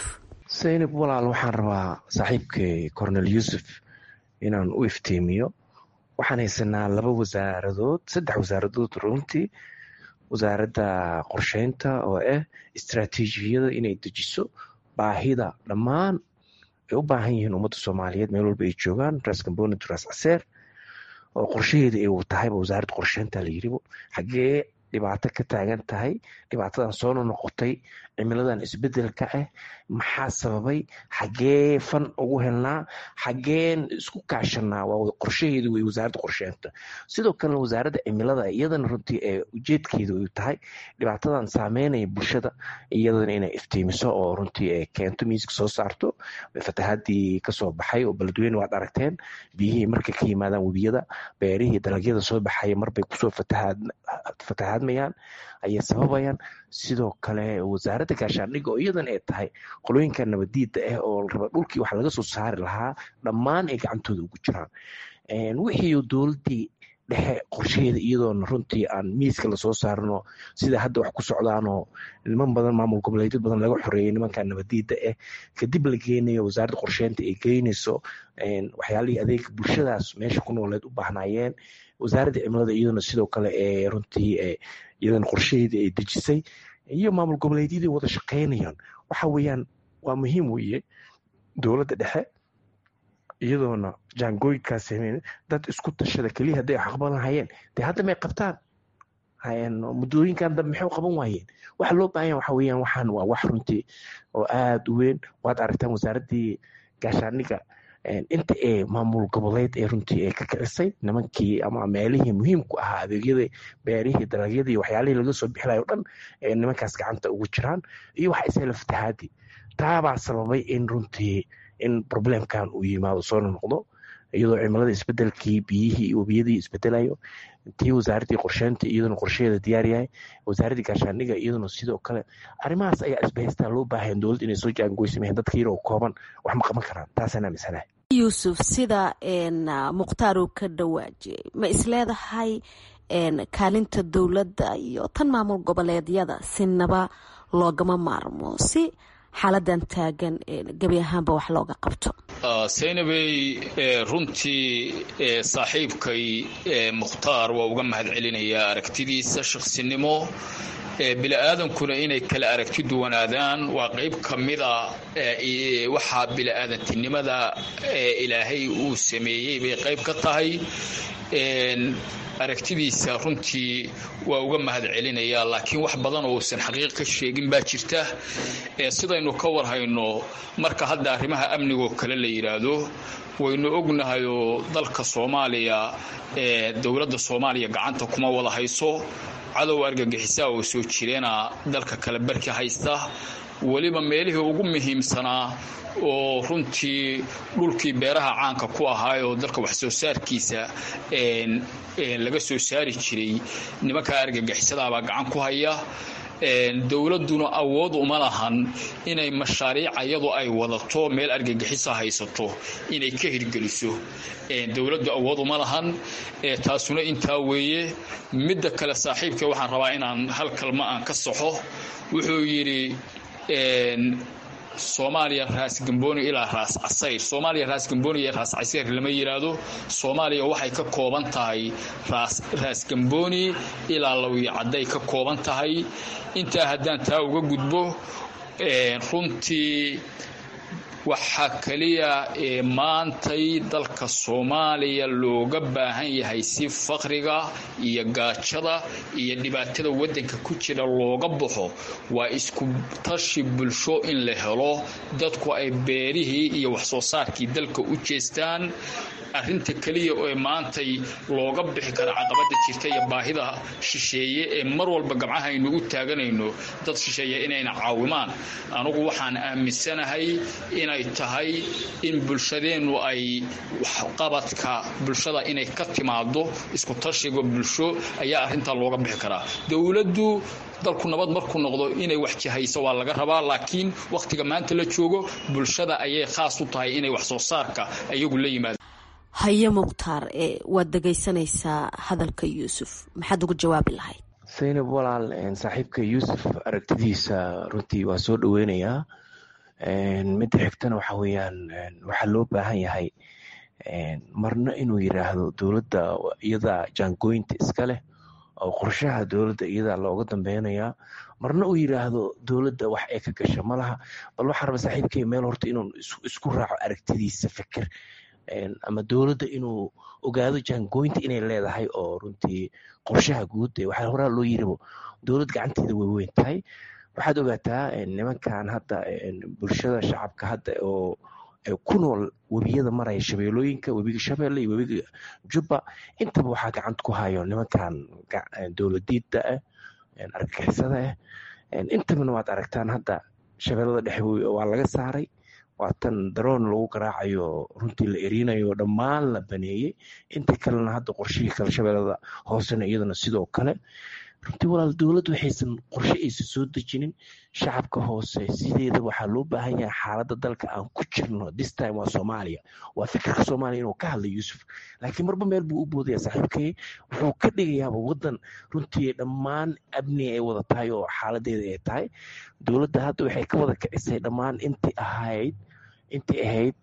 saynab walaal waxaan rabaa saaxiibkay cornel yuusuf inaan u iftiimiyo waxaan haysanaa laba wasaaradood saddex wasaaradood runtii wasaaradda qorsheynta oo ah istraatiijiyada inay dejiso baahida dhammaan ay u baahan yihiin ummadda soomaaliyeed meel walba ay joogaan ras gamboni ras caseer oo qorshaheeda ay tahayba wasaaradda qorsheynta la yiribo xaggee dhibaato ka taagan tahay dhibaatadan soona noqotay cimiladan isbedelka ah maxaa sababay xaggee fan ugu helnaa xaggeen isku kaashanaa waa qorshaheedu wey wasaaradda qorsheynta sidoo kalena wasaaradda cimilada iyadana runtii ee ujeedkeedu ay tahay dhibaatadan saameynaya bulshada iyadana inay iftiimiso oo runtii ay keento miiska soo saarto fatahaadii kasoo baxay oo beledweyne waad aragteen biyihii markay ka yimaadaan webiyada beerihii dalagyada soo baxaya marbay kusoo fatahaadmayaan ayay sababayaan sidoo kale wasaaradda gaashaandhigga oo iyadan ay tahay qolooyinka nabadiida ah oo raba dhulkii wax laga soo saari lahaa dhammaan ay gacantooda ugu jiraan wixii dowladdii dhexe qorshaheeda iyadoona runtii aan miiska lasoo saarno sida hadda wax ku socdaanoo niman badan maamul goboleedyo badan laga xoreeyay nimanka nabadiida ah kadib la geynayo wasaaradda qorsheynta ay geynayso waxyaalihii adeega bulshadaas meesha ku nooleed u baahnaayeen wasaaradda cimilada iyaduna sidoo kale ee runtii iyadana qorshaheedii ay dejisay iyo maamul goboleedyadii wada shaqeynayaan waxa weeyaan waa muhiim weeye dowladda dhexe iyadoona jaangooyinkaas dad isku tashada keliya hadday wax qaban lahayeen dee hadda may qabtaan muddooyinkan dambe maxay u qaban waayeen waxa loo baahanya waxa weeyaan waxaan waa wax runtii oo aada u weyn waad aragtaan wasaaraddii gaashaandhigga inta ee maamul goboleed ee runtii ee ka kicisay nimankii ama meelihii muhiimku ahaa adeegyada beerihii dalagyadii waxyaalihii laga soo bixilayo o dhan ee nimankaas gacanta ugu jiraan iyo waxa isela fatahaadii taabaa sababay in runtii in problemkan uu yimaado soona noqdo iyadoo cimilada isbedelkii biyihii webiyadii isbedelayo tii wasaaraddii qorsheynta iyaduna qorshaheeda diyaar yahay wasaaraddii gaashaandhigga iyaduna sidoo kale arrimahaas ayaa isbahaystaa loo baahayan dowladda inay soo jaangoysameen dadka yaroo kooban wax ma qaban karaan taasaan aaminsanahay yuusuf sida mukhtaar uu ka dhawaajiyey ma isleedahay kaalinta dowladda iyo tan maamul goboleedyada sinaba loogama maarmo si xaaladan taagan gebi ahaanba wax looga qabto saynabey runtii saaxiibkay mukhtaar waa uga mahad celinayaa aragtidiisa shaqsinimo bili-aadankuna inay kala aragti duwanaadaan waa qayb ka mida waxaa bili-aadantinimada ilaahay uu sameeyey bay qayb ka tahay aragtidiisa runtii waa uga mahad celinayaa laakiin wax badan oo uusan xaqiiq ka sheegin baa jirta sidaynu ka warhayno marka hadda arrimaha amnigoo kale la yidhaahdo waynu ognahayoo dalka soomaaliya dowladda soomaaliya gacanta kuma wada hayso cadow argagixisaa oo soo jireena dalka kale barki haysta weliba meelihii ugu muhiimsanaa oo runtii dhulkii beeraha caanka ku ahaayoo dalka wax soo saarkiisa laga soo saari jiray nimankaa argagixisadaabaa gacan ku haya dowladduna awood uma lahan inay mashaariic iyadu ay wadato meel argagixisa haysato inay ka hirgeliso dowladdu awood uma lahan taasuna intaa weeye midda kale saaxiibka waxaan rabaa inaan hal kalma aan ka saxo wuxuu yidhi soomaaliya raas gamboni ilaa raas casayr soomaaliya raas gamboni iyo raas casayr lama yidhaahdo soomaaliya waxay ka kooban tahay raas gamboni ilaa lawiyo cadday ka kooban tahay intaa haddaan taa uga gudbo runtii waxaa keliya ee maantay dalka soomaaliya looga baahan yahay si faqriga iyo gaajada iyo dhibaatada waddanka ku jira looga baxo waa isku tashi bulsho in la helo dadku ay beerihii iyo waxsoo saarkii dalka u jeestaan arrinta keliya ee maantay looga bixi kara caqabada jirta iyo baahida shisheeye ee mar walba gabcahaynu u taaganayno dad shisheeye inayna caawimaan anugu waxaan aaminsanahay inay tahay in bulshadeennu ay waxqabadka bulshada inay ka timaado isku tashiga bulsho ayaa arrintaa looga bixi karaa dowladdu dalku nabad markuu noqdo inay wax jahayso waa laga rabaa laakiin wakhtiga maanta la joogo bulshada ayay khaas u tahay inay wax soo saarka iyagu la yimaado haye mukhtaar waad dhegaysanaysaa hadalka yuusuf maxaad ugu jawaabi lahayd saynab walaal saaxiibka yuusuf aragtidiisa runtii waa soo dhoweynayaa midda xigtana waxa weeyaan waxaa loo baahan yahay marna inuu yiraahdo dowladda iyadaa jaangooyinta iska leh oo qorshaha dowladda iyadaa looga dambeynayaa marna uu yiraahdo dowladda wax ee ka gasha malaha bal waxaa raba saaxiibkay meel horta inuu isku raaco aragtidiisa fikir ama dowladda inuu ogaado jaangooyinta inay leedahay oo runtii qorshaha guud waxaa horaa loo yiribo dowlad gacanteeda way weyn tahay waxaad ogaataa nimankan hadda bulshada shacabka hadda oo ku nool webiyada maraya shabeelooyinka webiga shabeelle iyo webiga jubba intaba waxaa gacanta ku hayo nimankan dowladiida ah argagixisada ah intabana waad aragtaan hadda shabeellada dhexe waa laga saaray waa tan daroon lagu garaacayo runtii la erinayo dhammaan la baneeyey inta kalena hadda qorshihii kale shabeellada hoosena iyadana sidoo kale runtii walaal dowladdu waxaysan qorshe aysan soo dejinin shacabka hoose sideeda waxaa loo baahan yahay xaaladda dalka aan ku jirno this time waa soomaaliya waa fikirka soomaaliya inuu ka hadla yuusuf laakiin marba meel buu u boodaya saaxiibkay wuxuu ka dhigayaaba waddan runtii dhammaan amni ay wada tahay oo xaaladeeda ay tahay dowladda hadda waxay ka wada kicisay dhammaan intii ahayd intii ahayd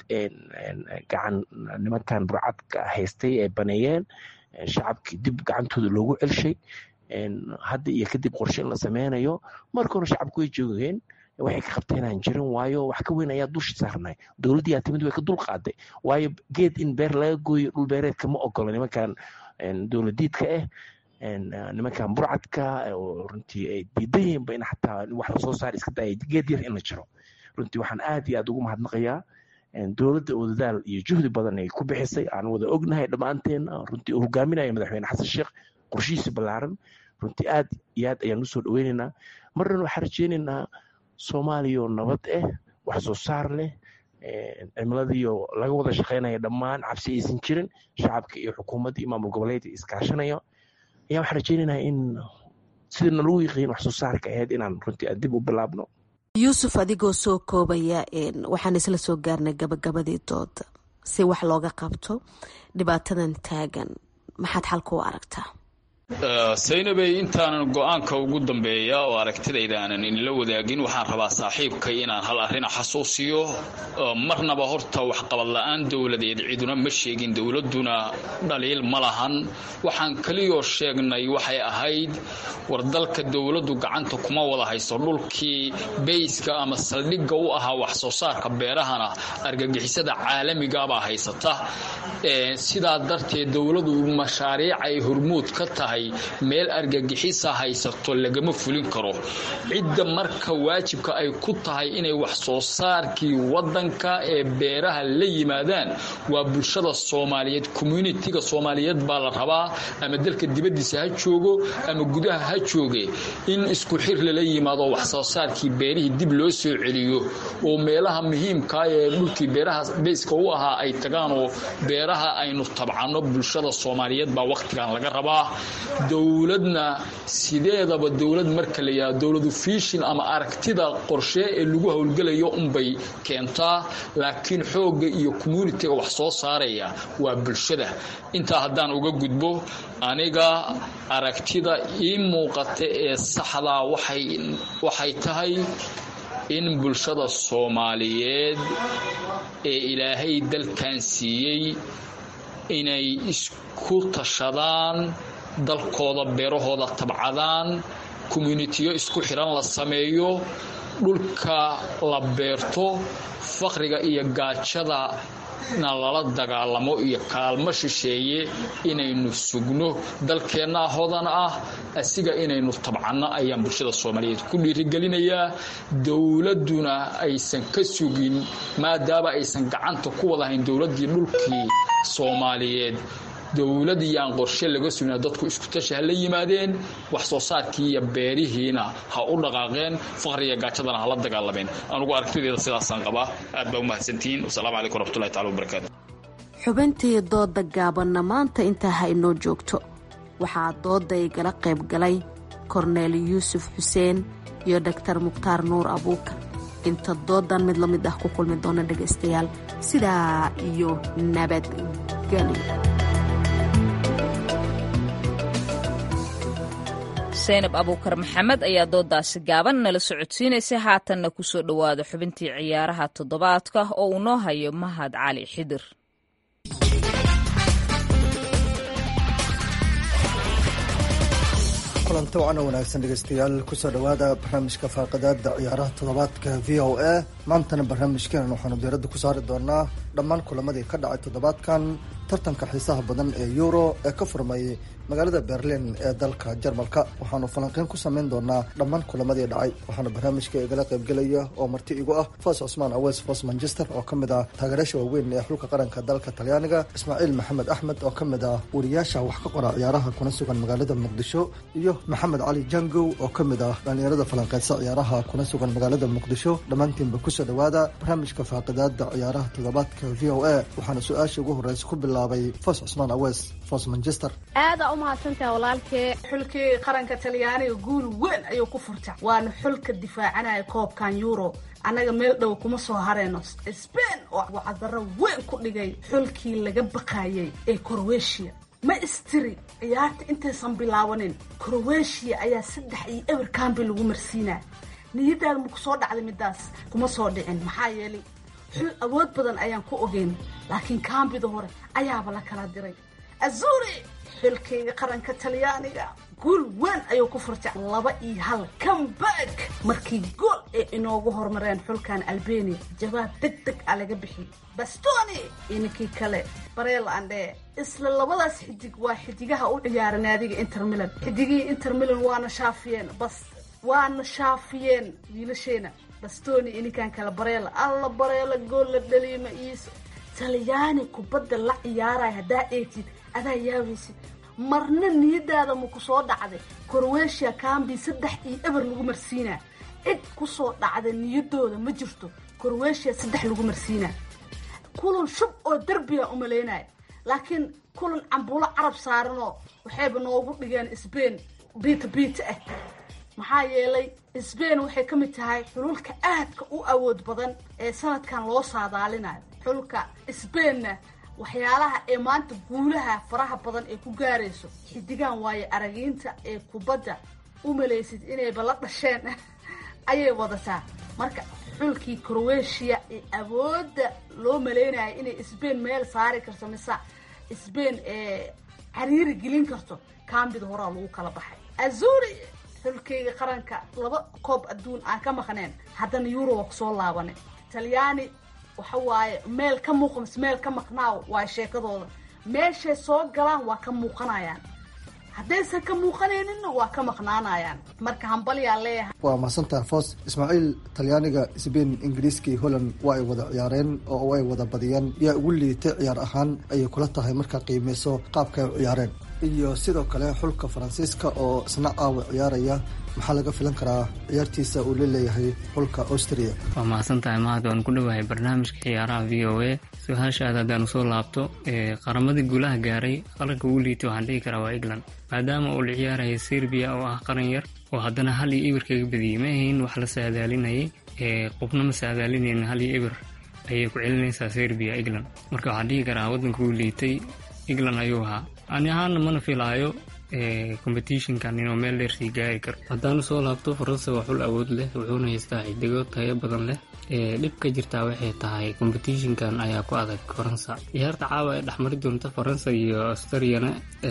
gacan nimankan burcadka haystay ay baneeyeen shacabkii dib gacantooda loogu celshay hadda iyo kadib qorshe in la sameynayo marka hore shacabku way joogeen waxay ka qabteen aan jirin waayo wax ka weyn ayaa dusha saarnay dowladdii aa timid way ka dul qaaday waayo geed in beer laga gooyo dhul beereedka ma ogolo nimankan dowladiidka ah nimankan burcadka oo runtii ay diidan yihiinba in xataa wax lasoo saar iska daaya geed yar in la jiro runtii waxaan aad iyo aad ugu mahadnaqayaa dowladda oo dadaal iyo juhdi badan ay ku bixisay aan wada ognahay dhammaanteen runtii uu hogaaminayo madaxweyne xasan sheekh qorshihiisa ballaaran runtii aad iyo aad ayaan usoo dhaweynaynaa marnan waxaan rajeynaynaa soomaaliya oo nabad ah wax soo saar leh cimiladiioo laga wada shaqeynaya dhammaan cabsi aysan jirin shacabka iyo xukuumadda iyo maamul goboleedka iskaashanayo ayaa waxaan rajeynaynaa in sidana lagu yiqiin wax soo saarka ahayd inaan runtii aan dib u bilaabno yuusuf adigoo soo koobaya waxaan isla soo gaarnay gabagabadii dooda si wax looga qabto dhibaatadan taagan maxaad xalka u aragtaa saynabey intaanan go-aanka ugu dambeeya oo aragtidayda aanan inla wadaagin waxaan rabaa saaxiibkay inaan hal arrin xasuusiyo marnaba horta waxqabad la-aan dowladeed ciduna ma sheegin dowladuna dhaliil ma lahan waxaan keliyoo sheegnay waxay ahayd war dalka dowladdu gacanta kuma wada hayso dhulkii beyska ama saldhigga u ahaa wax soo saarka beerahana argagixisada caalamigabaa haysata sidaa darteed dowladu mashaariic ay hormuud ka tahay meel argagixisa haysato lagama fulin karo cidda marka waajibka ay ku tahay inay wax soo saarkii wadanka ee beeraha la yimaadaan waa bulshada soomaaliyeed communitiga soomaaliyeed baa la rabaa ama dalka dibadiisa ha joogo ama gudaha ha jooge in isku xir lala yimaado wax soo saarkii beerihii dib loo soo celiyo oo meelaha muhiimkaa ee dhulkii beeraha beyska u ahaa ay tagaan oo beeraha aynu tabcano bulshada soomaaliyeed baa wakhtigan laga rabaa dowladna sideedaba dowlad marka la yidhahdo dowladu fiishin ama aragtida qorshe ee lagu howlgelayo unbay keentaa laakiin xoogga iyo communitiga wax soo saaraya waa bulshada intaa haddaan uga gudbo aniga aragtida ii muuqata ee saxdaa waxay tahay in bulshada soomaaliyeed ee ilaahay dalkan siiyey inay isku tashadaan dalkooda beerahooda tabcadaan communitiyo isku xidhan la sameeyo dhulka la beerto faqriga iyo gaajada na lala dagaalamo iyo kaalmo shisheeye inaynu sugno dalkeennaa hodan ah asiga inaynu tabcanno ayaan bulshada soomaaliyeed ku dhiirigelinayaa dowladduna aysan ka sugin maadaama aysan gacanta ku wadahayn dowladdii dhulkii soomaaliyeed dowladii aan qorshe laga sugna dadku isku tashi ha la yimaadeen wax soo saarkii iyo beerihiina ha u dhaqaaqeen faqriga gaajadana hala dagaalameen anugu aragtideeda sidaasaan qabaa aad baa u mahadsantihiin wasalaamu calaykum waraxmatullahi tacala wabarakaatu xubintii dooda gaabanna maanta intaa ha inoo joogto waxaa dooda igala qayb galay korneel yuusuf xuseen iyo dhaktar mukhtaar nuur abuukar inta doodan mid la mid ah ku kulmi doona dhegaystayaal sidaa iyo nabadgelyo saynab abuukar maxamed ayaa doodaasi gaaban nala socodsiinaysay haatanna ku soo dhowaada xubintii ciyaaraha toddobaadka oo uu noo hayo mahad cali xidir kulanti wacan oo wanaagsan dhegeystayaal kusoo dhowaada barnaamijka faaqadaada ciyaaraha toddobaadka v o a maantana barnaamijkeenan waxaanu diiradda ku saari doonaa dhammaan kulamadii ka dhacay toddobaadkan tartanka xiisaha badan ee euro ee ka furmay magaalada berlin ee dalka jarmalka waxaanu falanqeyn ku sameyn doonaa dhammaan kulamadii dhacay waxaana barnaamijka igala qaybgelaya oo marti igu ah fos cusmaan awes fos manchester oo ka mid ah taageerayaasha waaweyn ee xulka qaranka dalka talyaaniga ismaaciil maxamed axmed oo ka mid ah wariyaasha wax ka qora ciyaaraha kuna sugan magaalada muqdisho iyo maxamed cali jangow oo ka mid ah dhalinyarada falanqeysa ciyaaraha kuna sugan magaalada muqdisho dhammaantiinba kusoo dhowaada barnaamijka faaqidaada ciyaaraha toddobaadka v o a waxaana su-aasha ugu horeysa ku bilaabay fos cusmaan awes fos manchester aada umahadsantaha walaalkee xulkii qaranka talyaaniga guul weyn ayuu ku furta waana xulka difaacanaya koobkan euro annaga meel dhow kuma soo hareyno sbain oo wacdaro weyn ku dhigay xulkii laga baqayay ee crowetiya ma istiri ciyaarta intaysan bilaabanin crowetiya ayaa saddex iyo eber kambi lagu marsiinaa niyadaada ma kusoo dhacday midaas kuma soo dhicin maxaa yeelay xul awood badan ayaan ku ogeyn laakiin kambida hore ayaaba la kala diray azuri xilkayga qaranka talyaaniga guul weyn ayuu ku furtay laba iyo hal comeback markii gool ay inoogu horumareen xulkan albania jawaab deg deg a laga bixiyay bastoni iyo ninkii kale bareel andhe isla labadaas xidig waa xidigaha u ciyaara naadiga inter milan xidigihii inter milan waana shaafiyeen bas waana shaafiyeen wiilasheena bastoni iyo ninkan kale bareela alla bareela gool la dhaliima iiso talyaani kubadda la ciyaaraya haddaa eegtid adaa yaabaysid marna niyadaada ma kusoo dhacday crowetiya cambi saddex iyo eber lagu marsiinaa cid kusoo dhacda niyadooda ma jirto crowetiya saddex lagu marsiinaa kulan shub oo derbiga umalaynaya laakiin kulan cambuulo carab saaranoo waxayba noogu dhigeen sbain biita biita ah maxaa yeelay sbain waxay ka mid tahay xululka aadka u awood badan ee sanadkan loo saadaalinayo xulka sbainna waxyaalaha ee maanta guulaha faraha badan ee ku gaarayso xidigaan waayo aragiinta ee kubadda u malaysid inayba la dhasheen ayay wadataa marka xulkii crowetiya ee awoodda loo malaynayo inay sbain meel saari karto mise sbain ee cariiri gelin karto kambida horaa lagu kala baxay azuri xulkeyga qaranka laba koob adduun aan ka maqneen haddana yuroba kusoo laabanay talyaani waxa waaye meel ka muuqa mise meel ka maqnaaw waa sheekadooda meeshay soo galaan waa ka muuqanayaan haddaysan ka muuqanayninna waa ka maqnaanayaan marka hambalyaa leeyahay waa mahadsantaha foos ismaaciil talyaaniga sbain ingiriiska iyo holland waa ay wada ciyaareen oo ay wada badiyeen yaa ugu liitay ciyaar ahaan ayay kula tahay markaa qiimeyso qaabka ay u ciyaareen iyo sidoo kale xulka faransiiska oo isna caawa ciyaaraya maxaa laga filan karaa ciyaartiisa uu la leeyahay xulka austria waa mahadsantahay mahad waan ku dhowahay barnaamijka ciyaaraha v o a su-aashaada haddaan usoo laabto qaramadii guulaha gaaray qaranka ugu liitay waxaan dhihi karaa waa england maadaama uu la ciyaaraya serbiya oo ah qaran yar oo haddana hal iyo eber kaga badiyey ma ahayn wax la saadaalinayay qofna ma saadaalinaynin hal iyo eber ayay ku celinaysaa serbiya england marka waxaan dhihi karaa waddanka uu liitay england ayuu ahaa ani ahaana mana filaayo competitionkan inuu meel dheer sii gaari karo haddaan usoo laabto faransa waa xul awood leh wuxuuna haystaa xidigo tayo badan leh dhib ka jirtaa waxay tahay competitionkan ayaa ku adag faransa ciyaarta caawa ee dhexmari doonta faransa iyo australiana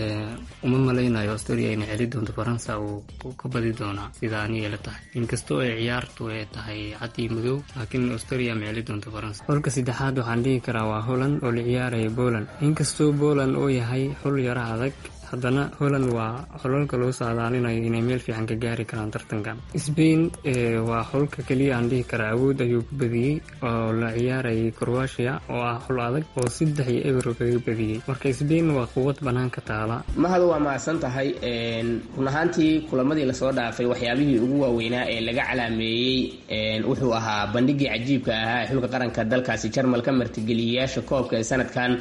uma malaynayo australia inay celi doonto faransa uu ka badi doonaa sida aniga la tahay inkastoo ay ciyaartu ay tahay cad iyo madow laakiin australia ma celi doonto faransa xulka saddexaad waxaan dhihi karaa waa holland oo la ciyaaraya poland inkastoo poland uu yahay xul yara adag haddana holland waa xulalka loo saadaalinayo inay meel fiican ka gaari karaan tartankan sbain waa xulka keliya aan dhihi karaa awood ayuu ku badiyey oo la ciyaarayay croatia oo ah xul adag oo saddex iyo eber kaga badiyey marka sbain waa quwad banaanka taala mahad waa mahadsan tahay run ahaantii kulamadii lasoo dhaafay waxyaabihii ugu waaweynaa ee laga calaameeyey wuxuu ahaa bandhigii cajiibka ahaa ee xulka qaranka dalkaasi jarmal ka martigeliyayaasha koobka ee sanadkan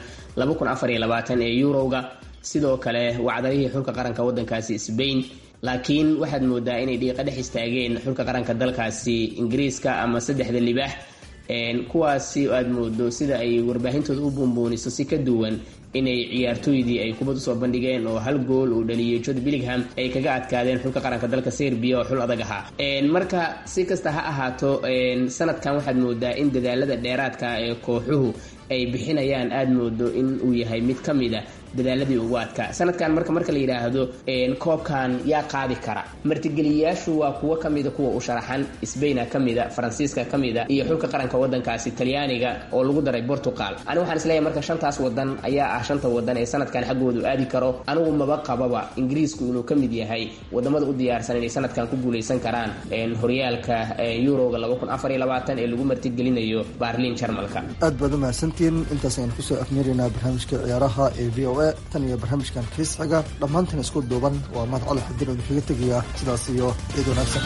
ee eurowga sidoo kale wacdarihii xulka qaranka wadankaasi sbain laakiin waxaad moodaa inay dhiiqa dhex istaageen xulka qaranka dalkaasi ingiriiska ama saddexda libaax kuwaasi aad moodo sida ay warbaahintooda u buunbuuniso si ka duwan inay ciyaartooydii ay kubad usoo bandhigeen oo hal gool uu dhaliyey jod billingham ay kaga adkaadeen xulka qaranka dalka serbiya oo xul adag ahaa marka si kasta ha ahaato sanadkan waxaad moodaa in dadaalada dheeraadka ee kooxuhu ay bixinayaan aada moodo in uu yahay mid ka mid a dadaaladii ugu adkaa sanadkan marka marka la yidhaahdo koobkan yaa qaadi kara martigeliyayaashu waa kuwo kamida kuwa u sharaxan sbaina kamida faransiiska kamida iyo xulka qaranka wadankaasi talyaaniga oo lagu daray portugal anigu waxaan isleeyahay marka shantaas wadan ayaa ah shanta wadan ee sanadkan xaggoodu aadi karo anigu maba qababa ingiriisku inuu ka mid yahay wadamada u diyaarsan inay sanadkan ku guuleysan karaan horyaalka yuroga ee lagu martigelinayo baarliin jarmalka aad baad umahadsantihiin intaas ayaan kusoo afmeeraynaa barnaamijka ciyaaraha ee v o a tan iyo barnaamijkan kiis xiga dhammaantan isku duuban waa mahad cali xadir oo idinkaga tegaya sidaas iyo ciid wanaagsan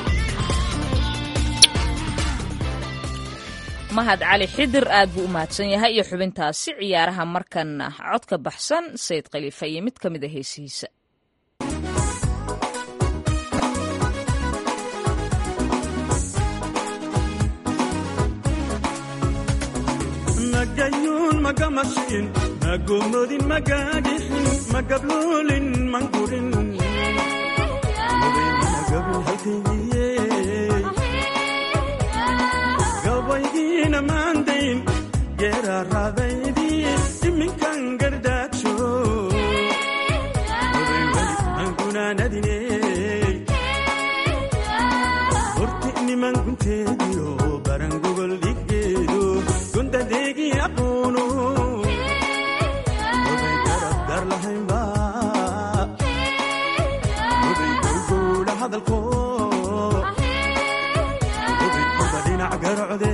mahad cali xidir aad buu u mahadsan yahay iyo xubintaasi ciyaaraha markana codka baxsan sayid khaliifa iyo mid ka mid a heesihiisa magayuun magamashiin magomodin magagixin magabloolin mangurin gabaygiina maandayn geeraaraadaydii iminkan gardaajo angunaanadine horti niman gunteediyo barangogol dhiggeedo gundadeegi aqoono oday garabgar lahaynba oday gowgowla hadalko oday kuba dhinac garocde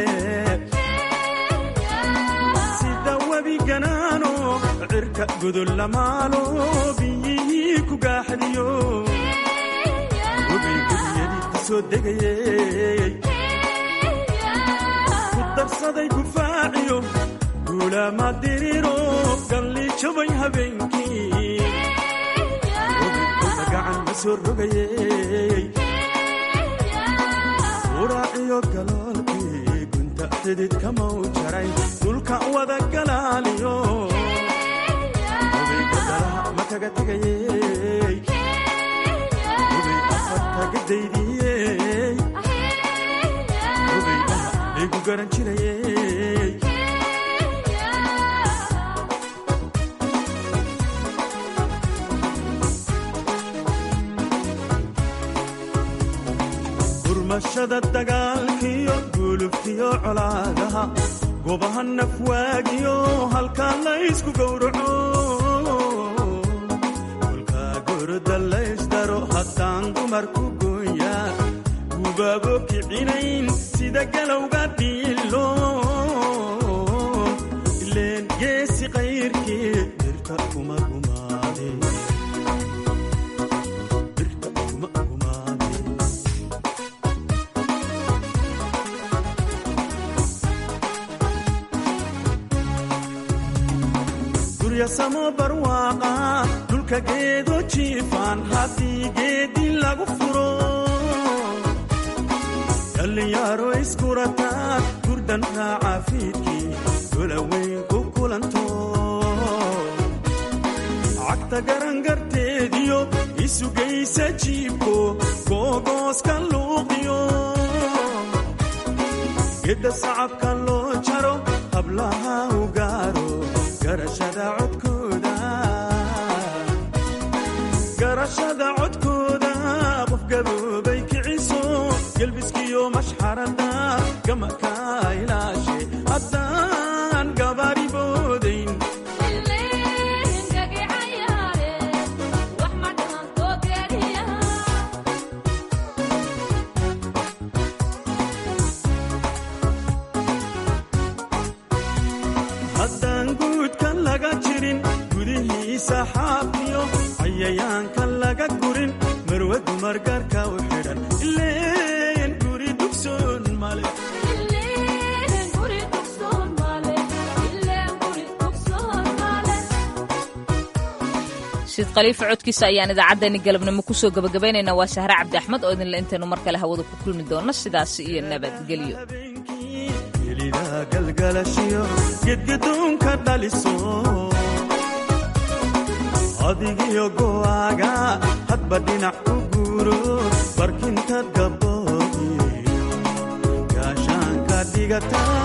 sida webi ganaano cirka godol lamaalo biyihii ku gaaxdiyo oday guriyadii ka soo degayey darsaday gufaaciyo guulaama diriro galli jabay habeenkii odaykooda gacan ma soo rogayey uraaciyo galoolkii gunta xidid kamau jaray dhulka wada galaaliyo odayga dalaha ma kaga tegayey oday afartaga daydiyey igu garan jirayey gurmashada dagaalkiyo gulubkiyo colaadaha gobaha nafwaagiyo halkaa laysku gowraco kolkaa goroda laysdaro haddaan dumarku gooyaa gubaabo kicinayn sida galowga dhiilo ileen geesi qayrkii dirka kuma gumaade dirka kuma gumaade guryasamo barwaaqa dhulka geedo jiifaan haddii geedi lagu furo dhallinyaaro iskurataa gurdan raaca fiidkii golaweyn ku kulanto cagta garangarteediyo isugaysa jiibko googooska luuqiyo gedda sacabka loo jaro hablaha u gaaro garashada codkooda garashada codkooda qof gaboobay kiciso gelbiskiyo mashxarada gamaka ilaashe haddaan gabaari boodayn haddaan guudka laga jirin gudihiisa xaafiyo cayayaanka laga gurin marwadu margarka u xidhan ileen guri dugsoon male siid khaliifa codkiisa ayaan idaacaddeenni galabnimo kusoo gabagabaynaynaa waa sahre cabdi axmed oo idinle intaynu mar kale hawada ku kulmi doonno sidaasi iyo nabadgelyo gelida galgalashiyo gedgadoonka dhaliso adigiyo go'aaga hadba dhinac u guuro barkintaad gaboobiyo gaashaanka dhigata